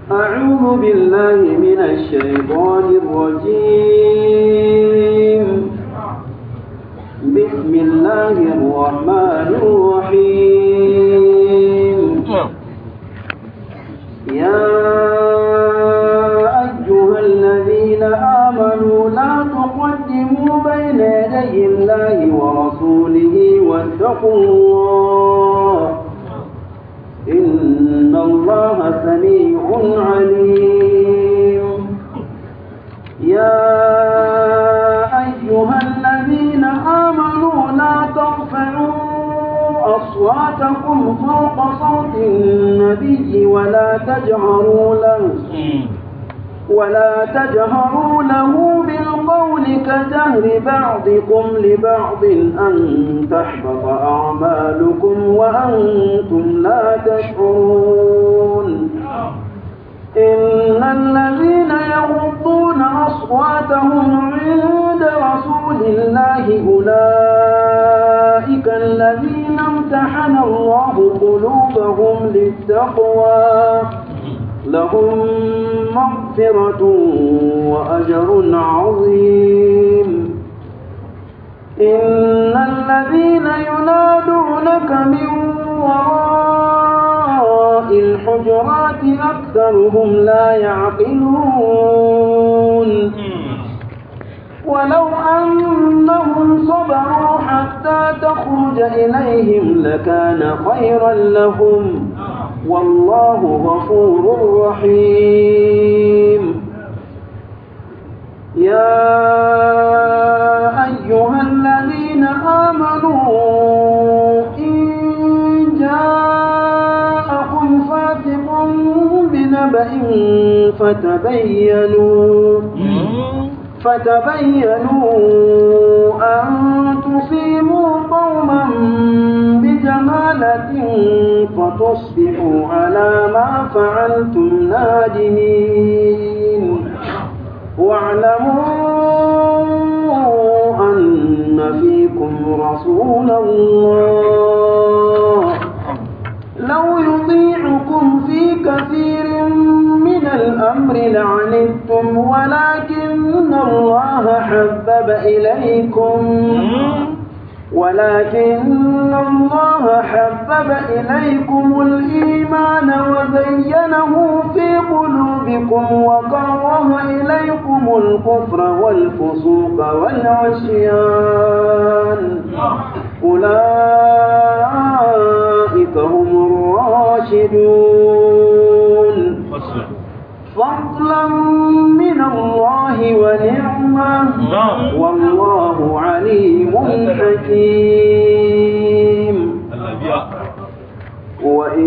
أعوذ بالله من الشيطان الرجيم بسم الله الرحمن الرحيم يا أيها الذين آمنوا لا تقدموا بين يدي الله ورسوله واتقوا الله إن الله سميع عليم يا أيها الذين آمنوا لا ترفعوا أصواتكم فوق صوت النبي ولا تجهروا له ولا تجهروا له بالقول كجهر بعضكم لبعض أن تحبط أعمالكم وأنتم لا تشعرون إن الذين يغضون أصواتهم عند رسول الله أولئك الذين امتحن الله قلوبهم للتقوى لهم مغفرة وأجر عظيم إن الذين ينادونك من وراء الحجرات أكثرهم لا يعقلون ولو أنهم صبروا حتى تخرج إليهم لكان خيرا لهم والله غفور رحيم يا أيها الذين آمنوا إن جاءكم فاسق بنبأ فتبينوا فتبينوا أن تصيبوا قوما بجهالة فتصبحوا على ما فعلتم نادمين واعلموا أن فيكم رسول الله لو يطيعكم في كثير من الأمر لعنتم ولكن الله حبب إليكم ولكن الله حبب إليكم الإيمان وزينه في قلوبكم وكره إليكم الكفر والفسوق والعصيان أولئك هم الراشدون فضلا من الله ونعمة والله عليم حكيم وإن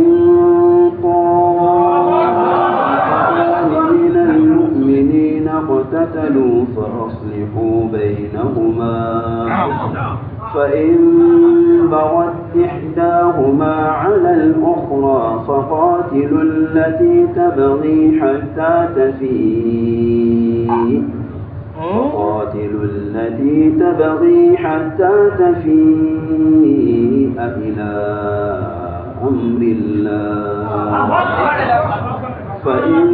طائفان من المؤمنين اقتتلوا فأصلحوا بينهما فإن بغت إحداهما على الأخرى فقاتلوا التي تبغي حتى تفيء فقاتلوا التي تبغي حتى تفيء إلى أمر الله فإن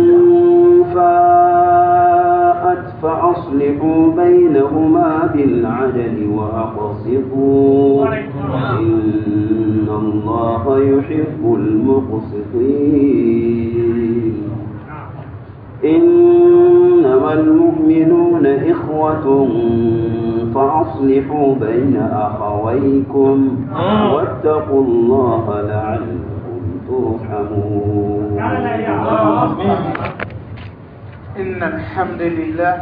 فاءت فأصلحوا بينهما بالعدل وأقسطوا إن الله يحب المقسطين إنما المؤمنون إخوة فأصلحوا بين أخويكم واتقوا الله لعلكم ترحمون إن الحمد لله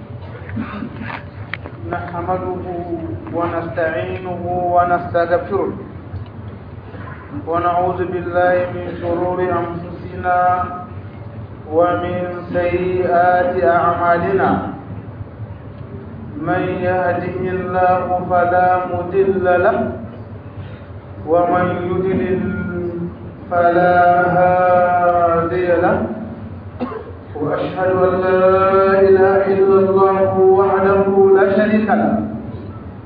نحمده ونستعينه ونستغفره ونعوذ بالله من شرور أنفسنا ومن سيئات أعمالنا من يهده الله فلا مضل له ومن يضلل فلا هادي له وأشهد أن لا إله إلا الله وحده لا شريك له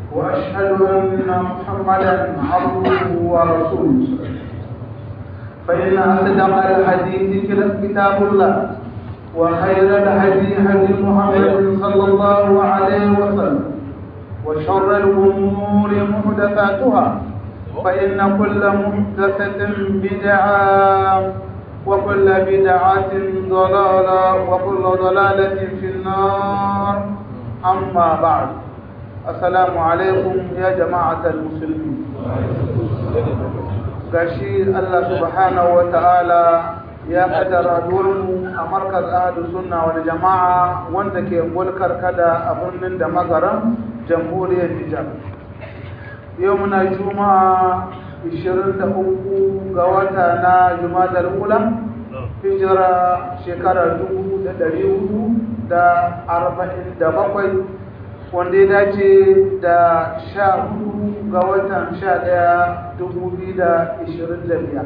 وأشهد أن محمدا عبده ورسوله فإن أصدق الحديث كتاب الله وخير الهدي هدي محمد صلى الله عليه وسلم وشر الأمور محدثاتها فإن كل محدثة بدعة وكل بدعة ضلالة وكل ضلالة في النار أما بعد السلام عليكم يا جماعة المسلمين gashi Allah subhanahu wa ta'ala ya kaddara mu a markaz ahadu sunna wal jama'a wanda ke mulkar kada a birnin da magaran jamhuriyar Nijar yau muna juma'a 23 ga wata na jumadar ula hijira shekara 447 wanda ya dace da sha hudu ga watan sha daya dubu biyu da ishirin da biyar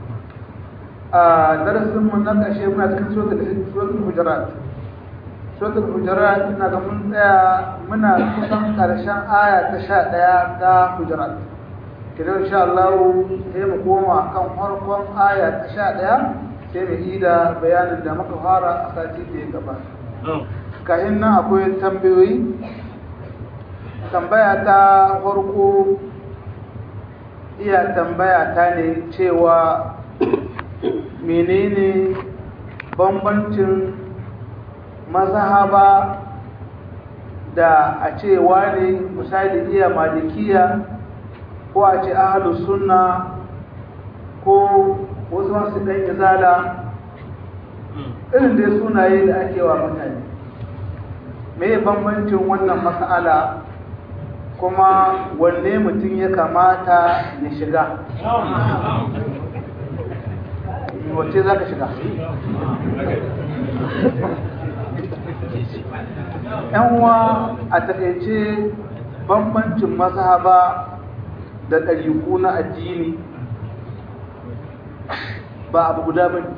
a darasinmu na ƙashe muna cikin suratul hujurat suratul hujurat ina ga mun tsaya muna kusan ƙarshen aya ta sha ɗaya ta hujurat kidan insha Allah sai mu koma kan farkon aya ta sha ɗaya sai mu yi da bayanin da muka fara a sati da ya gabata kahin nan akwai tambayoyi tambaya ta farko iya tambaya ta ne cewa menene bambancin mazhaba da a ce wani misali iya malikiya ko a ce ahalus sunna ko wasu masu ɗan izala irin dai sunaye da ake wa mutane me bambancin wannan mas'ala kuma wanne mutum ya kamata ya shiga wace za ka shiga uwa a taƙaice bambancin mazhaba da ɗariku na addini ba abu guda ba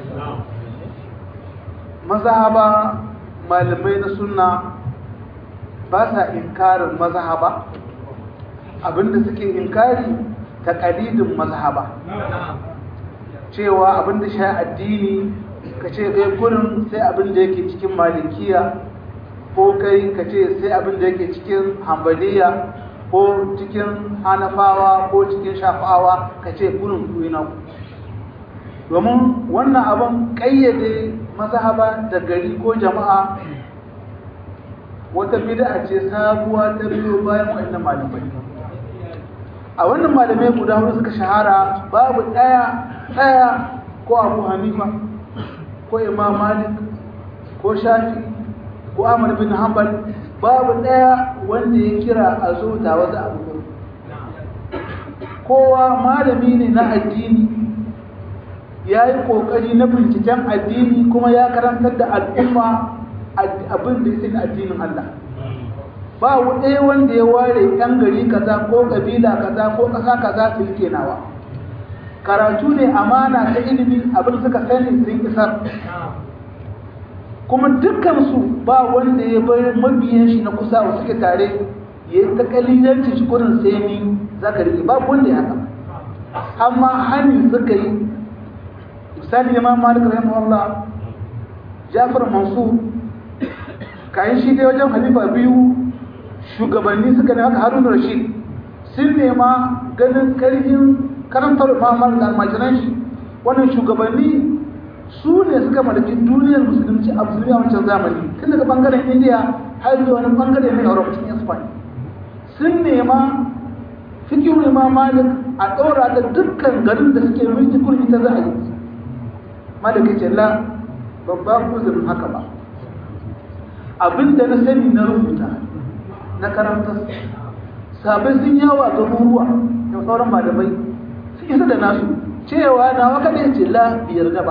mazhaba malamai na sunna ba sa inkarin mazhaba abinda suke inkari ta kalidin mazhaba cewa abinda sha addini ka ce kai kurin sai abinda yake cikin malikiya ko kai ka ce sai abinda yake cikin hambaliya ko cikin hanafawa ko cikin shafawa ka ce kurin kuina ku domin wannan abin ƙayyade mazhaba da gari ko jama'a wata bid'a ce sabuwa ta biyo bayan wannan malamai a wannan malamai guda hudu suka shahara babu daya daya ko Abu Hanifa ko Imam Malik ko Shafi ko Ahmad bin Hanbal babu daya wanda ya kira a zo da wata abu kowa malami ne na addini ya yi ƙoƙari na binciken addini kuma ya karantar da al'umma abin da ya addinin Allah ba ɗaya wanda ya ware ɗan gari kaza ko ƙabila kaza ko ƙasa kaza su yi nawa karatu ne amana ta ilimi abin suka sani sun isar kuma dukkansu ba wanda ya bar mabiyan shi na kusa wa suke tare ya yi ta kalilanci shi kurin sai ni za ka riƙe babu wanda ya haka amma hani suka yi misali imam malik rahimahullah jafar mansur kayan shi dai wajen halifa biyu shugabanni suka ne haka harun rashid sun nema ganin karfin karantar mamar da almajiran shi wannan shugabanni su ne suka mallaki duniyar musulunci a musulmi a wancan zamani tun daga bangaren indiya har zuwa wani bangare mai europe cikin spain sun nema fikihun imam malik a ɗora da dukkan garin da suke mulki kurmi ta za a yi malaka ce la babban uzurin haka ba abinda na sani na rubuta na karanta sabai sun yawo a garuruwa da sauran malamai sun isa da nasu cewa na waka ne ce la biyar da ba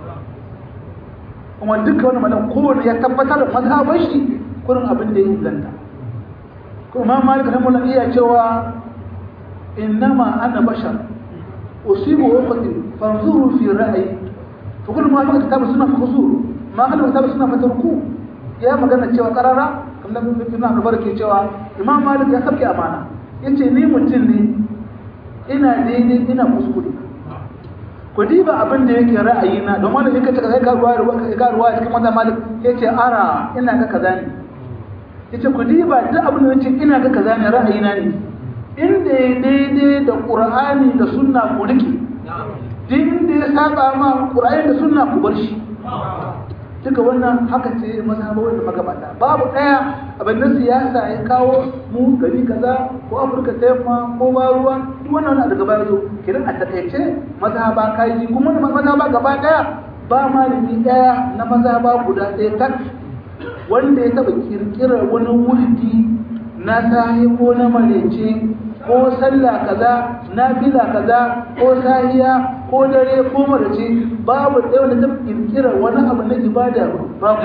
kuma duka wani malam kowane ya tabbatar da mazhabar shi kurin abin da ya inganta kuma malik rahimahullah iya cewa innama ana bashar usibu wa qati fanzuru fi ra'yi fa kullu ma fi kitab sunna fa khuzuru ma kana kitab sunna fa turku ya magana cewa karara kamar ibn Abdul ke cewa imam malik ya sabke amana yace ni mutum ne ina daidai ina kuskure ku diba abin da yake ra'ayi na don wanda yake taka sai ka ruwa ruwa ka ruwa cikin wanda malik yace ara ina ga kaza ne yace ku diba duk abin da yace ina ga kaza ne ra'ayi na ne inda ya daidai da qur'ani da sunna ku rike duk inda ya saba ma qur'ani da sunna ku bar shi duka wannan haka ce mazhabawar da magabata babu daya abin da siyasa ya kawo mu gari kaza ko afirka ta yamma ko ba ruwa duk wannan wani daga baya zo kiran a takaice mazhaba kaji kuma mazhaba gaba daya ba malami daya na mazhaba guda ɗaya tak wanda ya taba kirkirar wani wurdi na sahi ko na marece ko sallah kaza nafila kaza ko sahiya ko dare ko marace babu ɗaya wanda ta kirkira wani abu na ibada babu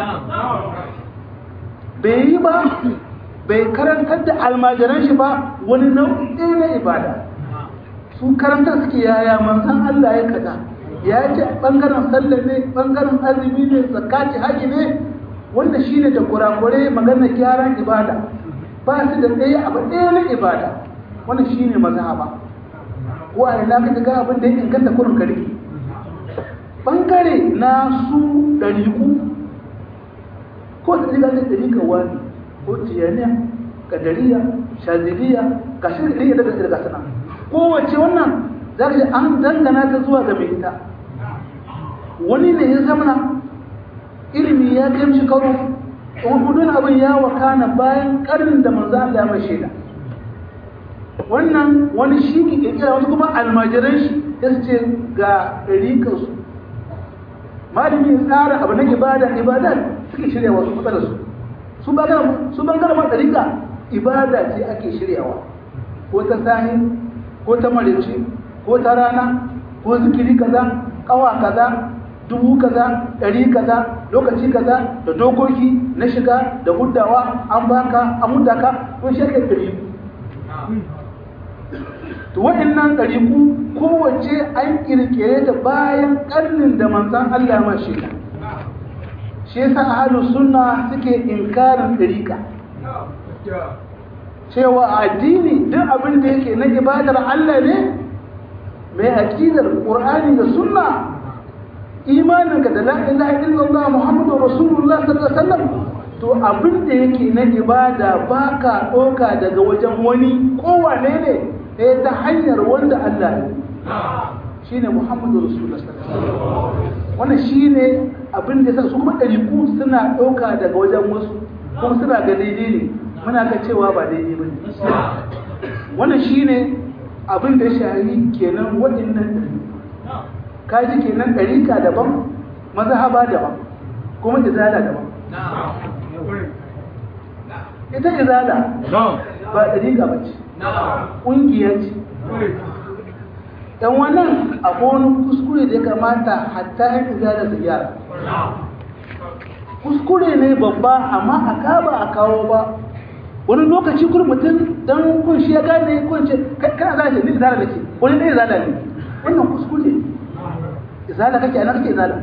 bai yi ba bai karantar da almajiran shi ba wani nau'i ɗaya na ibada su karantar suke yaya manzan Allah ya kaza ya ce ɓangaren sallah ne ɓangaren azumi ne zakati haji ne wanda shi ne da kurakure magana gyaran ibada ba su da ɗaya abu ɗaya na ibada wannan shi ne mazhaba ko a ina ka ga abin da ya inganta kurin kare bangare na su ɗariku ko da ɗariƙa da ɗariƙa wani ko tiyaniya kadariya shaziliya ga shi ɗariƙa daga ɗariƙa sana kowace wannan za ka ji an dangana ta zuwa ga mai ita wani ne ya zamana ilimi ya kai shi karo wani abin ya wakana bayan ƙarnin da manzo Allah ya mai shaida wannan wani shi ke kirkira wasu kuma almajiran shi ya ce ga ɗariƙarsu malami ya tsara abu na ibada ibada suke shirya wasu matsalar su su bangaren ma ɗariƙa ibada ce ake shiryawa ko ta sahi ko ta marici ko ta rana ko zikiri kaza ƙawa kaza dubu kaza ɗari kaza lokaci kaza da dokoki na shiga da huddawa an baka an hudaka ko shi ake ɗari to waɗannan ɗariku kowace an ƙirƙire ta bayan ƙarnin da manzan Allah ma shi ta shi yasa ahlus sunna suke inkarin ɗariƙa cewa addini duk abin da yake na ibadar Allah ne mai aqidar Qur'ani da sunna imaninka da la ilaha illallah muhammadu rasulullah sallallahu alaihi wasallam to abin da yake na ibada baka ɗauka daga wajen wani kowane ne sai ta hanyar wanda Allah ne shine muhammadu rasulullah sallallahu alaihi wasallam wannan shine abin da yasa su kuma ɗariku suna ɗauka daga wajen wasu kuma suna ga daidai ne muna ga cewa ba daidai ba ne wannan shine abin da ya shahari kenan waɗannan ɗariku kaji kenan ɗarika daban mazhaba daban kuma izala daban ita izala ba ɗarika ba ce ƙungiya ce dan wannan akwai wani kuskure da ya kamata hatta yan izala su gyara kuskure ne babba amma a kaba a kawo ba wani lokaci kur mutum dan kun shi ya gane kun ce kana za shi ni izala nake wani ne izala ne wannan kuskure izala kake ana kake izala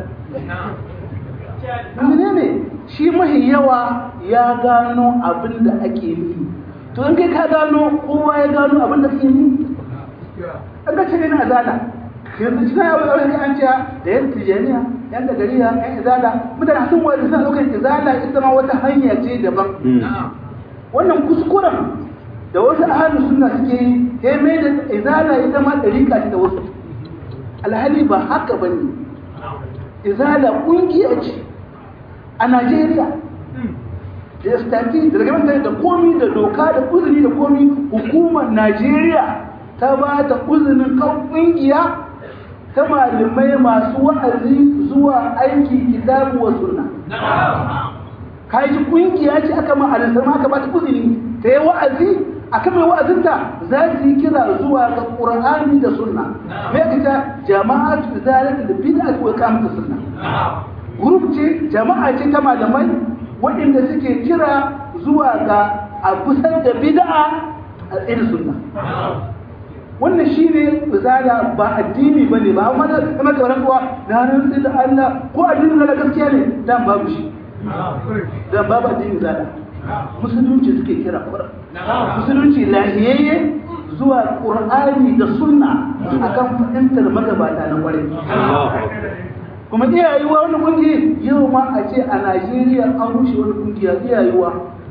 mene ne shi mahi yawa ya gano abin da ake yi to in kai ka gano kowa ya gano abin da kake yi an ga ce ne na izala yanzu shi na yawon yawon an ce da yan tijaniya yan da gariya yan izala mutane sun wani suna ɗaukar izala ita ma wata hanya ce daban wannan kuskuren da wasu ahalin suna suke yi ya mai da izala ita ma ɗarika ce da wasu alhali ba haka ba ne izala ƙungiya ce a najeriya da stati da daga da komi da doka da uzuri da komi hukumar najeriya ta ba ta uzurin kan ƙungiya ta malamai masu wa'azi zuwa aiki kitabu wa sunna kaji ƙungiya ce aka ma alisama aka ba ta uzuri ta yi wa'azi aka mai wa'azinta za su yi kira zuwa ga ƙur'ani da sunna me ita jama'atu zalika da bid'a wa iqamatu sunna group ce jama'a ce ta malamai waɗanda suke kira zuwa ga a kusan da bid'a a irin sunna wannan shi ne misala ba addini ba ne ba amma da kuma tsoron kuwa na rantsi da Allah ko addinin da gaskiya ne dan babu shi dan babu addinin zala musulunci suke kira kura musulunci lahiyayye zuwa ƙur'ani da sunna akan fahimtar magabata na kwarai kuma iyayewa wani kungiya yau ma a ce a najeriya an rushe wani kungiya iyayewa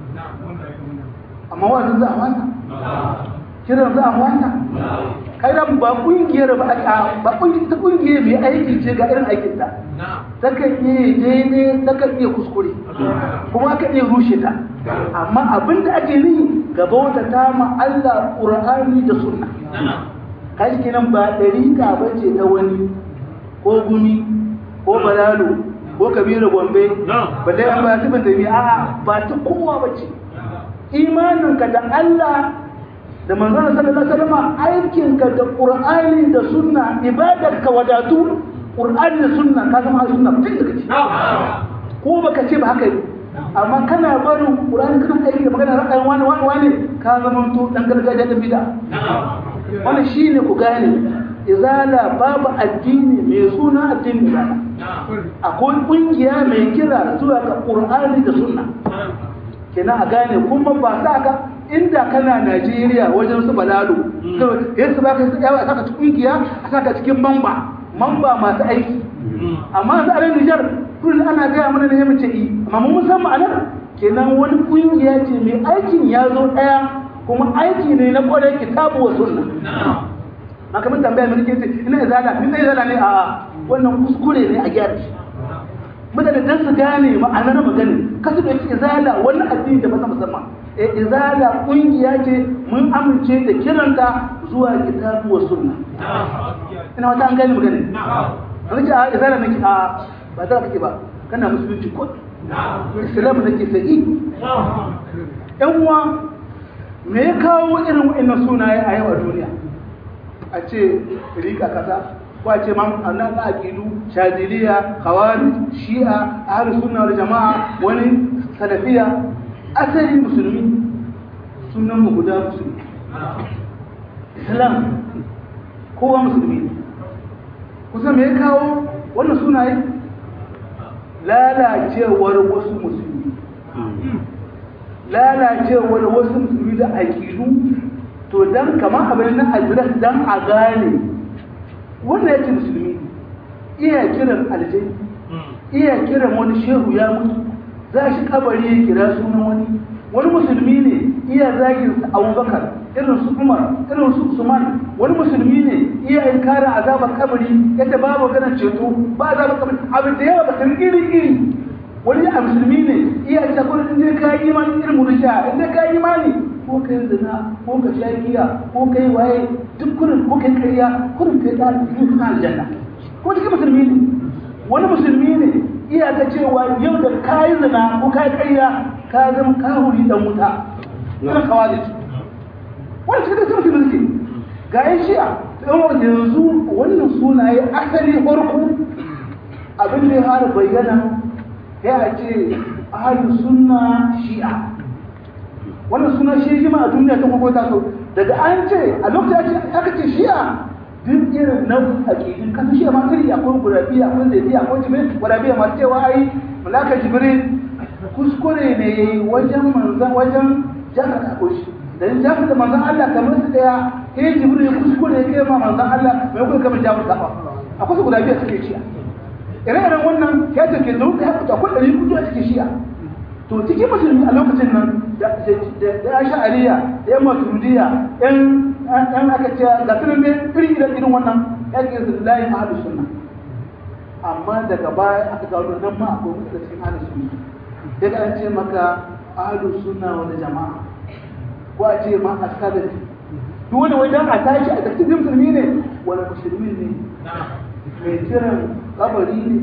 amma wani za a mata kiran za a mata kairan ba kungiyar ba a ba kungiyar ta kungiyar mai aiki ce ga irin aikin ta takan iya daidai takan iya kuskure kuma aka iya rushe ta amma abin da ake ni gaba wata ta ma Allah Qur'ani da Sunna kai kenan ba dariƙa bace ta wani ko gumi ko balalo ko kabiru gombe balle an ba tibin da bi a'a ba ta kowa bace imaninka da Allah da manzon sallallahu alaihi wasallam aikinka da Qur'ani da Sunna ibadarka wadatu Qur'ani da Sunna ka zama sunna tun da kace ko baka ce ba haka ne amma kana barin Qur'ani kana aiki da magana ra'ayin wani wani wani ka zama to dan gargajiya da bid'a wannan shine ku gane izala babu addini mai suna addini ba akwai kungiya mai kira zuwa ga Qur'ani da Sunna kenan a gane kuma ba sa ka inda kana Najeriya wajen su balalo yanzu ba ka yawa a saka cikin kungiya a saka cikin mamba mamba masu aiki amma su alin Nijar kullum ana gaya mana ne mace yi amma mun san ma'anar kenan wani kungiya ce mai aikin ya zo ɗaya kuma aiki ne na kwarai kitabu wa sunna na kamar tambaya mai nake ce ina izala ina izala ne a wannan kuskure ne a gyara shi mutane dan su gane ma'anar magana kasu da yake izala wannan addini da masa musamman e izala kungiya ce mun amince da kiranta zuwa kitabu wa sunna ina wata an gane magana wani ce a izala nake a ba za kake ba kana musulunci ko islam nake sai yan uwa me ya kawo irin wa'annan sunaye a yau a duniya a ce rika kaza ko a ce ma na na aqidu shadiliya khawarij shi'a ahlus sunna wal jamaa wani salafiya asali musulmi sunan mu guda musulmi islam kowa musulmi ne kusa me ya kawo wannan sunaye lalacewar wasu musulmi lalacewar wasu musulmi da aƙidu to dan kamar abin na adres dan a gane wannan yake musulmi iya kiran aljai iya kiran wani shehu ya mutu za shi kabari ya kira sunan wani wani musulmi ne iya zagin su abubakar irin su umar irin su usman wani musulmi ne iya yin kare azabar kabari yadda babu ganin ceto ba azabar kabari abin da yawa bakar iri iri wani a musulmi ne iya ta kuma in dai ka yi imani irin murusha in dai ka yi imani ko kai zina ko ka sha giya ko kai waye duk kurin ko kai kariya kurin kai da cikin kuma aljanna ko cikin musulmi ne wani musulmi ne iya ta cewa yau da ka yi zina ko ka yi kariya ka zama kahuri dan wuta ina kawai wani cikin da musulmi suke ga yan shi'a ɗan yanzu wannan sunaye asali farko abin da ya fara bayyana ya ce ahalus sunna shi'a wannan suna shi jima a duniya ta kuma ta so daga an ce a lokacin aka ce shi'a duk irin nan aƙidin kasa shi'a ma kiri akwai gurabiya akwai zaidiya akwai jibril gurabiya masu cewa ai malaka jibril kuskure ne wajen manzan wajen jaka da akwai dan jaka da manzan Allah kamar su daya kai jibril kuskure kai ma manzan Allah mai kuma kamar jafar da akwai su gurabiya suke shi'a ire-iren wannan ya take zo ka haɓuta akwai ɗari kudu a cikin shi'a to cikin musulmi a lokacin nan da ya sha'ariya da yan maturidiyya yan aka ce ga sunan ne iri irin irin wannan ya ke su layin ahalus sunna amma daga baya aka gano nan ma akwai mutu da cikin ahalus sunna sai ka an ce maka ahalus sunna wani jama'a ko a ce ma a sadari duk wani wajen a tashi a cikin musulmi ne wani musulmi ne mai kiran kabari ne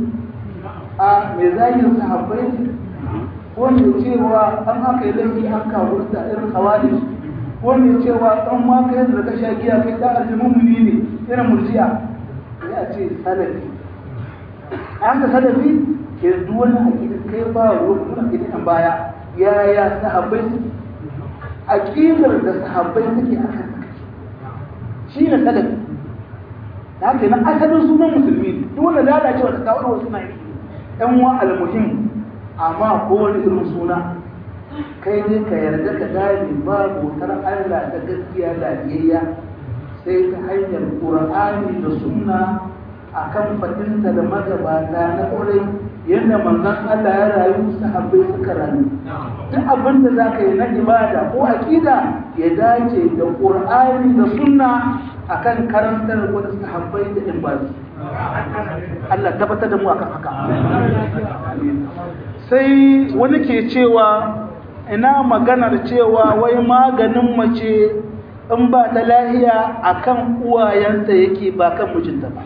a mai zagin sahabbai ne ko mai cewa an haka yi laifi an kawo da irin kawali ko mai cewa an ma kai da ka sha giya kai da aljumumuni ne irin murjiya ya ce salafi an ka salafi ke duk wani aƙidin kai ba ruwan wani aƙidin an baya yaya sahabbai aƙidar da sahabbai suke a kan shi ne salafi da haka na asalin sunan musulmi duk wanda lalacewa ta kawo wasu na yi ɗan wa almuhim amma ko wani irin suna kai ne ka yarda ka gane ba bautar Allah ta gaskiya lafiyayya sai ta hanyar Qur'ani da Sunna akan fadinta da magabata na ƙurai yadda manzon Allah ya rayu sahabbai suka rayu duk abin da za ka yi na ibada ko aƙida ya dace da Qur'ani da Sunna akan karantar wani sahabbai da in ba Allah tabbatar da mu akan haka sai wani ke cewa ina maganar cewa wai maganin mace in ba ta lahiya akan uwayenta yake ba kan mijinta ba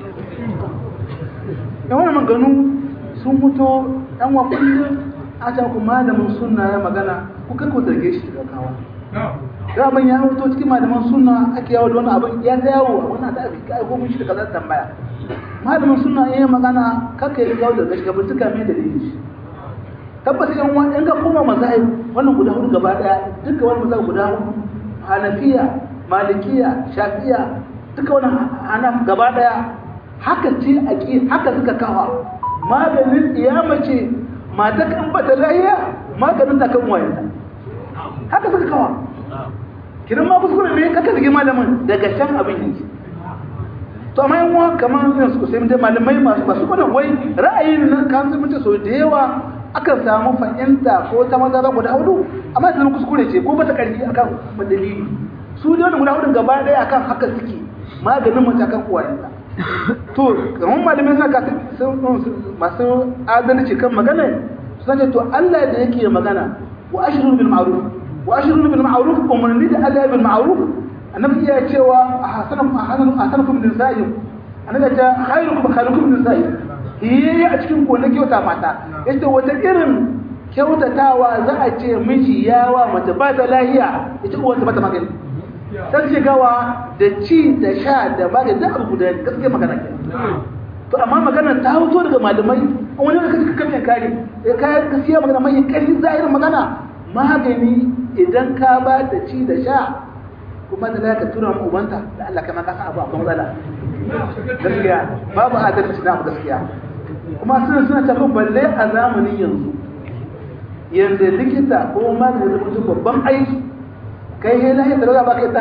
yawan maganu sun mutu ɗan wa kullum a ta ku malamin sunna ya magana ku kai ku zarge shi daga kawa da abin ya hoto cikin malaman sunna ake yawo da wani abin ya ta yawo a wannan da aka kai ko mun shi da kaza tambaya malamin sunna ya yi magana kaka yi gawo da gashi ka bincika mai dalilin shi tabbas yan wani in ka koma mazahib wannan guda hudu gaba daya duka wani mazahib guda hudu hanafiya malikiya shafiya duka wani hanaf gaba daya haka ce aqi haka suka kawa maganin iyama ce mata kan bata lahiya maganin ta kan wayanta haka suka kawa kiran ma kuskure ne kaka zige malamin daga can abin yake to amma yan uwa kamar yanzu ku sai mun malamai masu masu kwanan wai ra'ayin nan kan sun mutu so da yawa akan samu fahimta ko ta maza guda hudu amma sun kuskure ce ko bata karfi akan dalili su da wani guda hudun gaba daya akan haka suke maganin mace akan uwayenta to kamar malamai suna masu adalci kan magana suna ce to Allah da yake magana wa ashirin bil ma'ruf wa ashirin bil ma'ruf umarni da Allah bil ma'ruf annabi iya cewa ahsanakum ahsanakum min sa'im annabi ta khairukum khairukum min sa'im yi a cikin ku na kyauta mata yace wata irin kyautatawa za a ce miji yawa mace ba ta lahiya ita uwar ta bata magani sai shigawa da ci da sha da magani da abu guda gaskiya magana ke to amma magana ta hoto daga malamai wani da kace kake kare ya kai gaskiya magana mai kari zahirin magana magani idan ka ba da ci da sha kuma da ka tura mu ubanta da Allah kai ma ka san abu akwai matsala gaskiya babu adalci na gaskiya kuma suna suna tafi balle a zamanin yanzu yanzu likita ko magani da mutum babban aiki kai he lahi da ba kai ta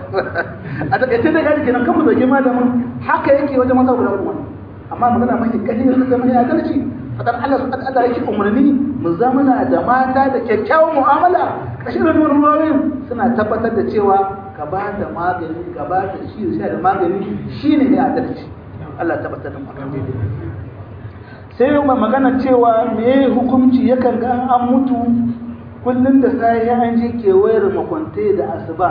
a takaice da gari kenan kan mu zage malamin haka yake wajen masa guda kuma amma magana mai kashi ne sai mai adalci fadar Allah subhanahu Allah yake umarni mu zamana da mata da kyakkyawan mu'amala kashin da ruwayoyin suna tabbatar da cewa ka ba da magani ka ba da shi da magani shine ne adalci Allah tabbatar da mu akan daidai sai yau magana cewa me hukunci yakan ga an mutu kullum da sai an je kewayar makwantai da asuba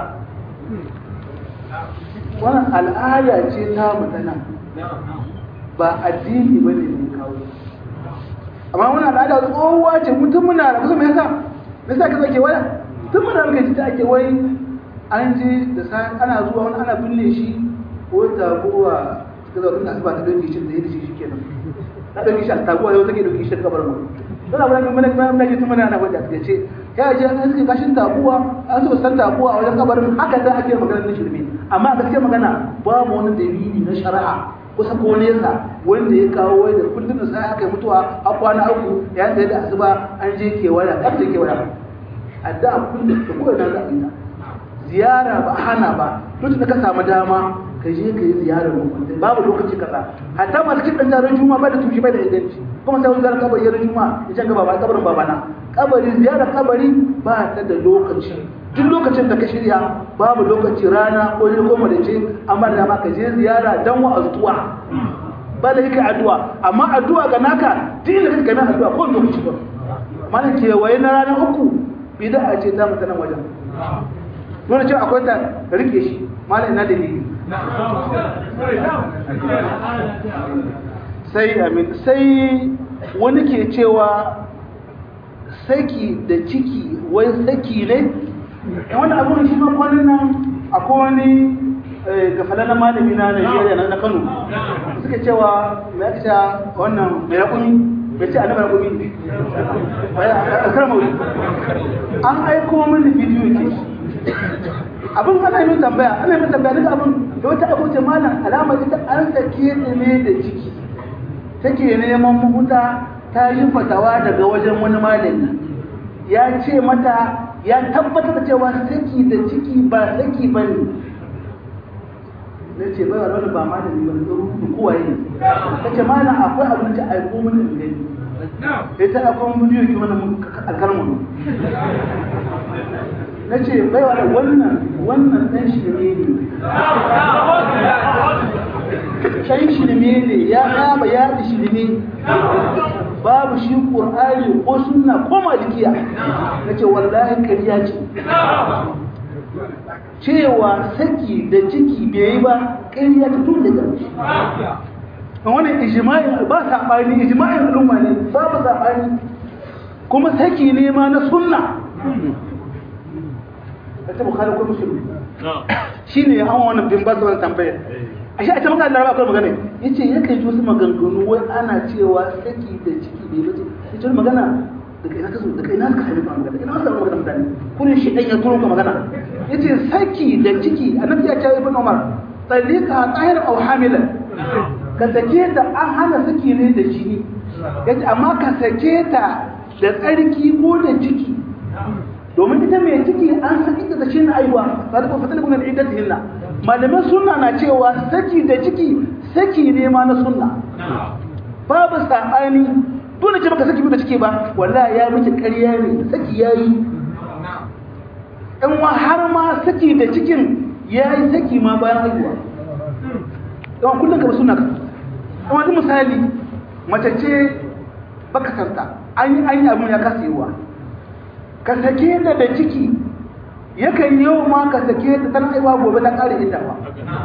wannan al'ada ce ta mutana ba addini ba ne mai kawo amma wani al'ada tsohuwa ce mutum muna da kusa mai yasa mai sa ka zo kewaya tun muna muka ji ta ake wai an je da sai ana zuwa wani ana binne shi ko taguwa ta zo tun asuba ta dauke shi da yadda shi kenan ta dauke shi a taguwa yau take dauke shi ta kabar mu don abu da mana mana mana tun muna ana gwada ta ce ya je an suke kashin taguwa an suka san taguwa a wajen kabarin haka da ake magana na shirme amma gaskiya magana babu wani dalili na shari'a kusa ko nesa wanda ya kawo wai da kullum da sai aka yi mutuwa a kwana uku ya tsaye da asuba an je kewaya kan je kewaya addu'a kullum da kowa na za a yi ziyara ba hana ba duk da ka samu dama ka je ka yi ziyarar mukuntai babu lokaci kaza hatta masu cikin zarar juma ba da tushe bai da inganci kuma sai wani zarar kabari yaran juma ya can gaba ba kabarin babana kabari ziyarar kabari ba ta da lokaci duk lokacin da ka shirya babu lokaci rana ko ne ko da ce amma da ma ka je ziyara dan wa azuwa ba da yake addu'a amma addu'a ga naka duk inda kake kana addu'a ko lokaci ba mana kewaye na ranar uku bid'a ce ta mutanen wajen nuna cewa akwai ta rike shi malam ina dalili sai amin sai wani ke cewa saki da ciki wai saki ne wani abu shi ma kwanan nan akwai wani gafalar malami na Najeriya na Kano suke cewa mai aka cewa wannan mai rakumi bai ce annabar rakumi a karamauri an aiko mini bidiyo ke abin ana yi tambaya ana yi tambaya duka abin da wata abu ce malam alamar ita an sake ta ne da ciki take neman mahuta ta yi fatawa daga wajen wani malami ya ce mata ya tabbatar da cewa saki da ciki ba saki ba ne na ce bai wani ba ma da ni ba da rubutu kowa yi ta ce mana akwai abin da aiko mini in gani ya ta akwai bidiyo ki wani alkalmu na ce bai wani wannan wannan ɗan shirme ne ɗan shirme ne ya kama ya ɗi shirme babu shi ƙur'ani ko sunna ko malikiya na ce wallahi ƙarya ce cewa saki da ciki bai yi ba ƙarya ta tun da ƙarshe a wannan ijima'in ba saɓani ijima'in al'umma ne babu saɓani kuma saki ne ma na sunna a ta bukari ko musulmi shi ne an wannan bin ba su wani tambayar a shi a can maka laraba akwai magana ya ce ya kai wasu maganganu wai ana cewa saki da ciki bai bace ya ce magana daga ina kaso daga ina ka sami magana daga ina ka sami magana mutane kunin shi ɗan ya turo ka magana ya ce saki da ciki annabi ya ce ibn umar tsallika tsahir au hamilan ka sake ta an hana saki ne da jini ya ce amma ka sake ta da tsarki ko da ciki domin ita mai ciki an saki ta da shi na aiwa ba da kuma fatalin kuma da hinna malaman sunna na cewa saki da ciki saki ne ma na sunna babu saɓani dole ce baka saki da ciki ba wallahi ya miki ƙarya ne saki yayi in wa har ma saki da cikin yayi saki ma bayan haihuwa don kullum ka suna ka kuma duk misali mace ce baka santa an yi an yi abin ya kasa yiwa ka sake ta da ciki yakan yau ma ka sake ta tana aiwa gobe ta kare inda ba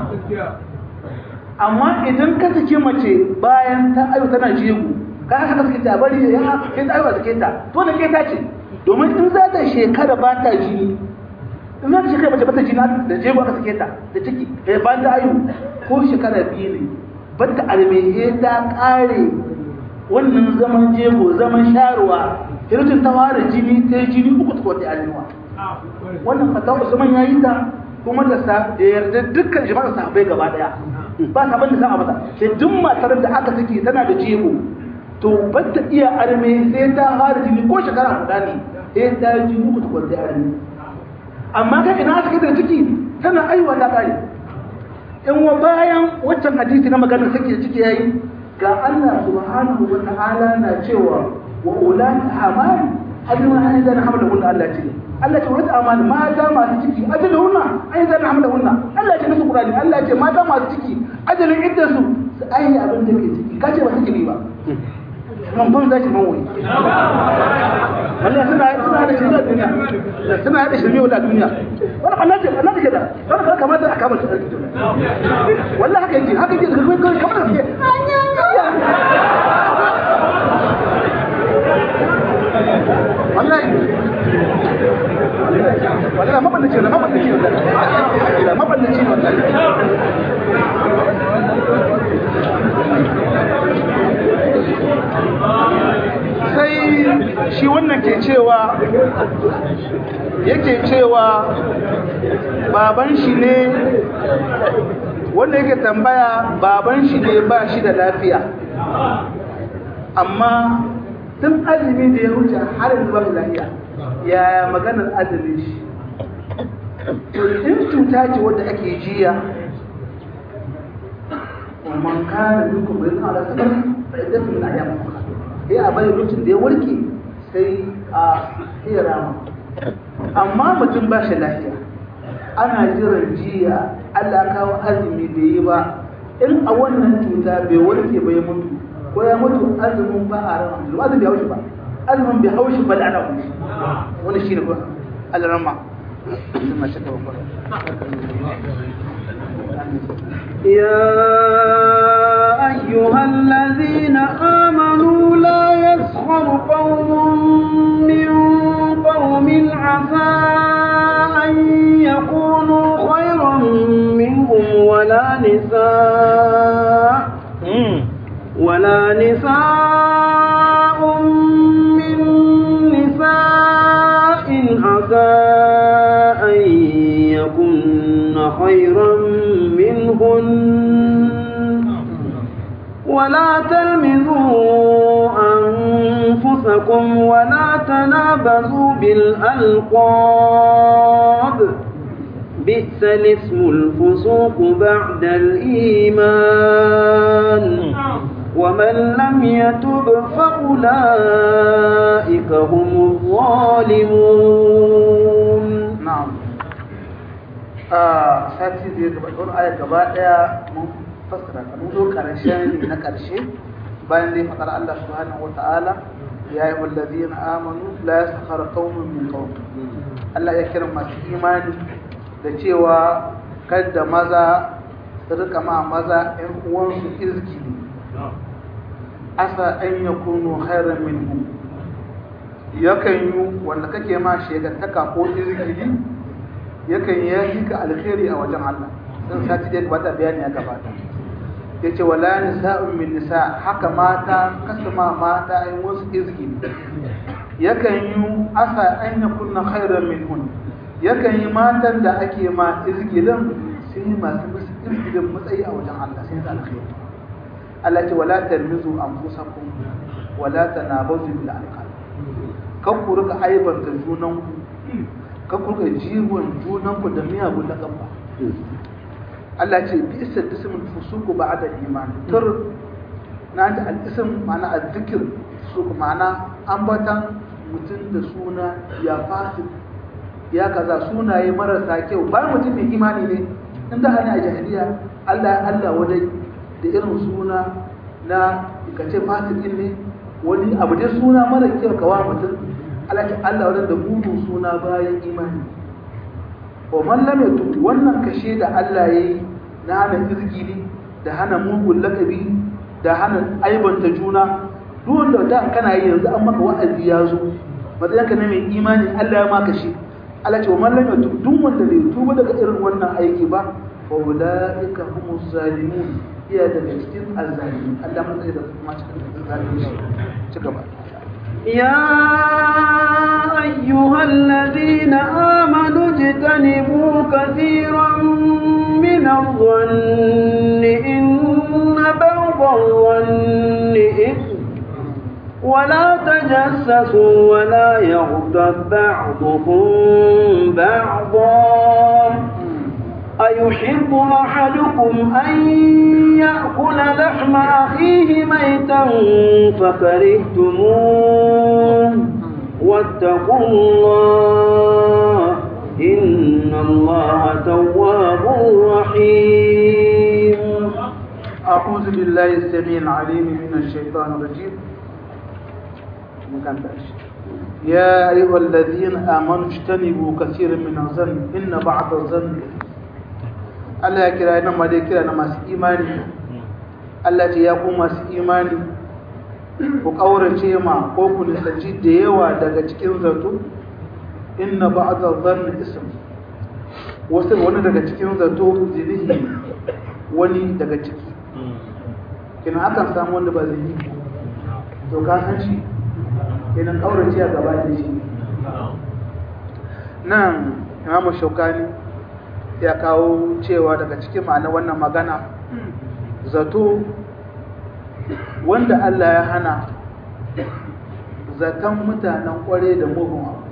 amma idan ka sake mace bayan ta aiwa tana jego ka haka sake ta bari ya ke ta aiwa sake ta to da ke ta ce domin in za ta shekara ba ta jini in za ta shekara mace ba ta jini da jego aka sake ta da ciki eh ba ta ayu ko shekara biyu ne ba ta armehe ta kare wannan zaman jego zaman sharuwa hirjin ta fara jini ta jini uku ta kwata arewa wannan fatawa usman ya yi ta kuma da sa da yarda dukkan jama'ar sahabbai gaba daya ba ta banda sa mata sai duk matar da aka saki tana da jego to ba ta iya arme sai ta fara jini ko shekara guda ne sai ta jini uku ta kwata arme amma kai ina aka da ciki tana aiwa ta kare in wa bayan waccan hadisi na maganar saki da ciki yayi ga Allah subhanahu wa ta'ala na cewa wa ulati hamali ajma an idan hamala hunna Allah ce Allah ce ulati amali mata masu ciki ajalin hunna an idan hamala hunna Allah ce nasu Qur'ani Allah ce mata masu ciki ajalin iddan su su ayi abin da ke ciki kace ba take ba nan ban zaki man wai wallahi suna suna da shi duniya suna da shi a duniya wannan Allah ce Allah ce da wannan kamar da aka mata sarki wallahi haka yake haka yake kamar da wallahi wallahi maballaci ne maballaci ne maballaci ne wallahi sai shi wannan ke cewa yake cewa baban shi ne wanda yake tambaya baban shi ne ba shi da lafiya amma tun azumi da ya wuce har yanzu ba lafiya yaya maganar azumin shi in cuta ce wadda ake jiya man kana minkum bai ala sabar fa iddatu min ayyam ukhra sai a bari lokacin da ya warke sai a iya rama amma mutum ba shi lafiya ana jiran jiya Allah kawo azumi bai yi ba in a wannan cuta bai warke ba ya mutu ko ya mutu azumin ba a rama azumin bai haushi ba azumin bai haushi ba da ana haushi wani shi ne ba alarama يا أيها الذين آمنوا لا يسخر قوم من قوم عسى أن يكونوا خيرا منهم ولا نساء ولا نساء من نساء عسى أن يكن خيرا منهن ولا تلمزوا أنفسكم ولا وتنابزوا بالألقاب بئس الاسم الفسوق بعد الإيمان ومن لم يتب فأولئك هم الظالمون na'am a sati da ya gabata wani aya gaba daya mun fassara ta mun zo karshen ne na karshe bayan dai fadar Allah subhanahu wata'ala ya yi wallazina amanu la yaskhara qaumun min qaum Allah ya kira masu imani da cewa kada maza su rika ma maza ƴan uwansu izgi asa an yakunu khairan minhum yakan yi wanda kake ma shegantaka ko izgili yakan yi ka alkhairi a wajen Allah dan sati da gabata bayani ya gabata yace wala nisa'un min nisa haka mata kasama mata ai wasu izgili yakan yi asa an yakunna khairan minhun yakan yi matan da ake ma izgilin sai masu musu izgilin matsayi a wajen Allah sai da alkhairi Allah ce wala tarmizu anfusakum wala tanabazu bil alqab kan ku rika aibanta junanku kan ku rika jiwon junanku da miyagun da ba Allah ce bi isa ismul fusuku ba'da iman tur na da al-ism ma'ana al-dhikr fusuku ma'ana ambatan mutum da suna ya fasik ya kaza sunaye marasa kyau bayan mutum mai imani ne in da hana a jahiliya Allah ya Allah wadai da irin suna na kace fasikin ne wani abu dai suna mara kyau kawa mutum Allah ce Allah wadda da mugun suna bayan imani wa man lam yatub wannan kashe da Allah yayi na hana izgili da hana mugun lakabi da hana aibanta juna duk wanda da kana yi yanzu an maka wa'azi ya zo matsayin ka na mai imani Allah ya maka shi Allah ce wa man lam yatub duk wanda bai tuba daga irin wannan aiki ba fa ulaika humuz zalimun iya daga cikin azzalimin Allah matsayi da kuma cikin zalimin ci gaba يا أيها الذين آمنوا اجتنبوا كثيرا من الظن إن بعض الظن إثم ولا تجسسوا ولا يغتب بعضكم بعضا أيحب أحدكم أن يأكل لحم أخيه ميتا فكرهتموه واتقوا الله إن الله تواب رحيم أعوذ بالله السميع العليم من الشيطان الرجيم مكان تأشي. يا أيها الذين آمنوا اجتنبوا كثيرا من الظن إن بعض الظن Allah ya kira nan ma dai kira na masu imani Allah ce ya ku masu imani ku kaurace ma ko ku nisanci da yawa daga cikin zato inna ba'dha dhanni ism wasu wani daga cikin zato zinihi wani daga ciki kina akan samu wanda ba zai yi to ka san shi kenan kaurace a gaba da shi nan imamu shaukani ya kawo cewa daga cikin ma'ana wannan magana zato wanda Allah ya hana zaton mutanen kware da mugun abu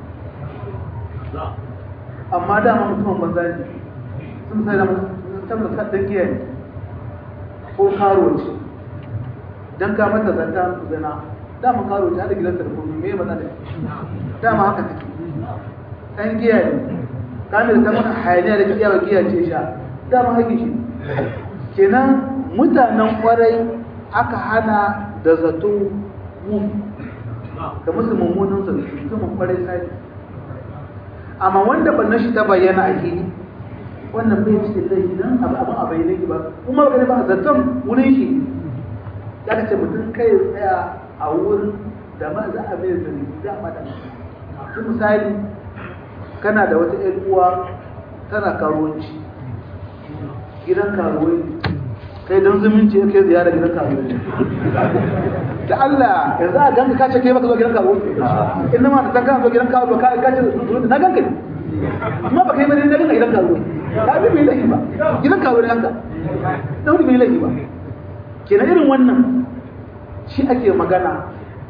amma dama mutumin banza ne sun sai da tabbata ɗan giya ne ko karo ce don ka mata zata zana dama karo ce hada gidan tarkomi me ba da dama haka take ɗan giya ne kamar ta mana hayaniya da kiyawa giya ce sha dama haƙi shi kenan mutanen kwarai aka hana da zato mu da musu mummunan zato mutumin kwarai sai amma wanda bannan shi ta bayyana a gini wannan bai cikin laifi don abu abin a bayyana ba kuma ba ba zaton wurin shi ya ka ce mutum kai ya tsaya a wurin da ma za a mai zargi za a mata su misali kana da wata ‘yan uwa tana karuwanci gidan karuwai kai don zumunci ya kai ziyara gidan karuwai da Allah ya za a ganka kace kai baka zo gidan karuwai inda ma da san kana zo gidan karuwai ka kace na ganka ne amma ba kai bane na ganka gidan karuwai ka bi mai laifi ba gidan karuwai ganka da wani mai laifi ba kenan irin wannan shi ake magana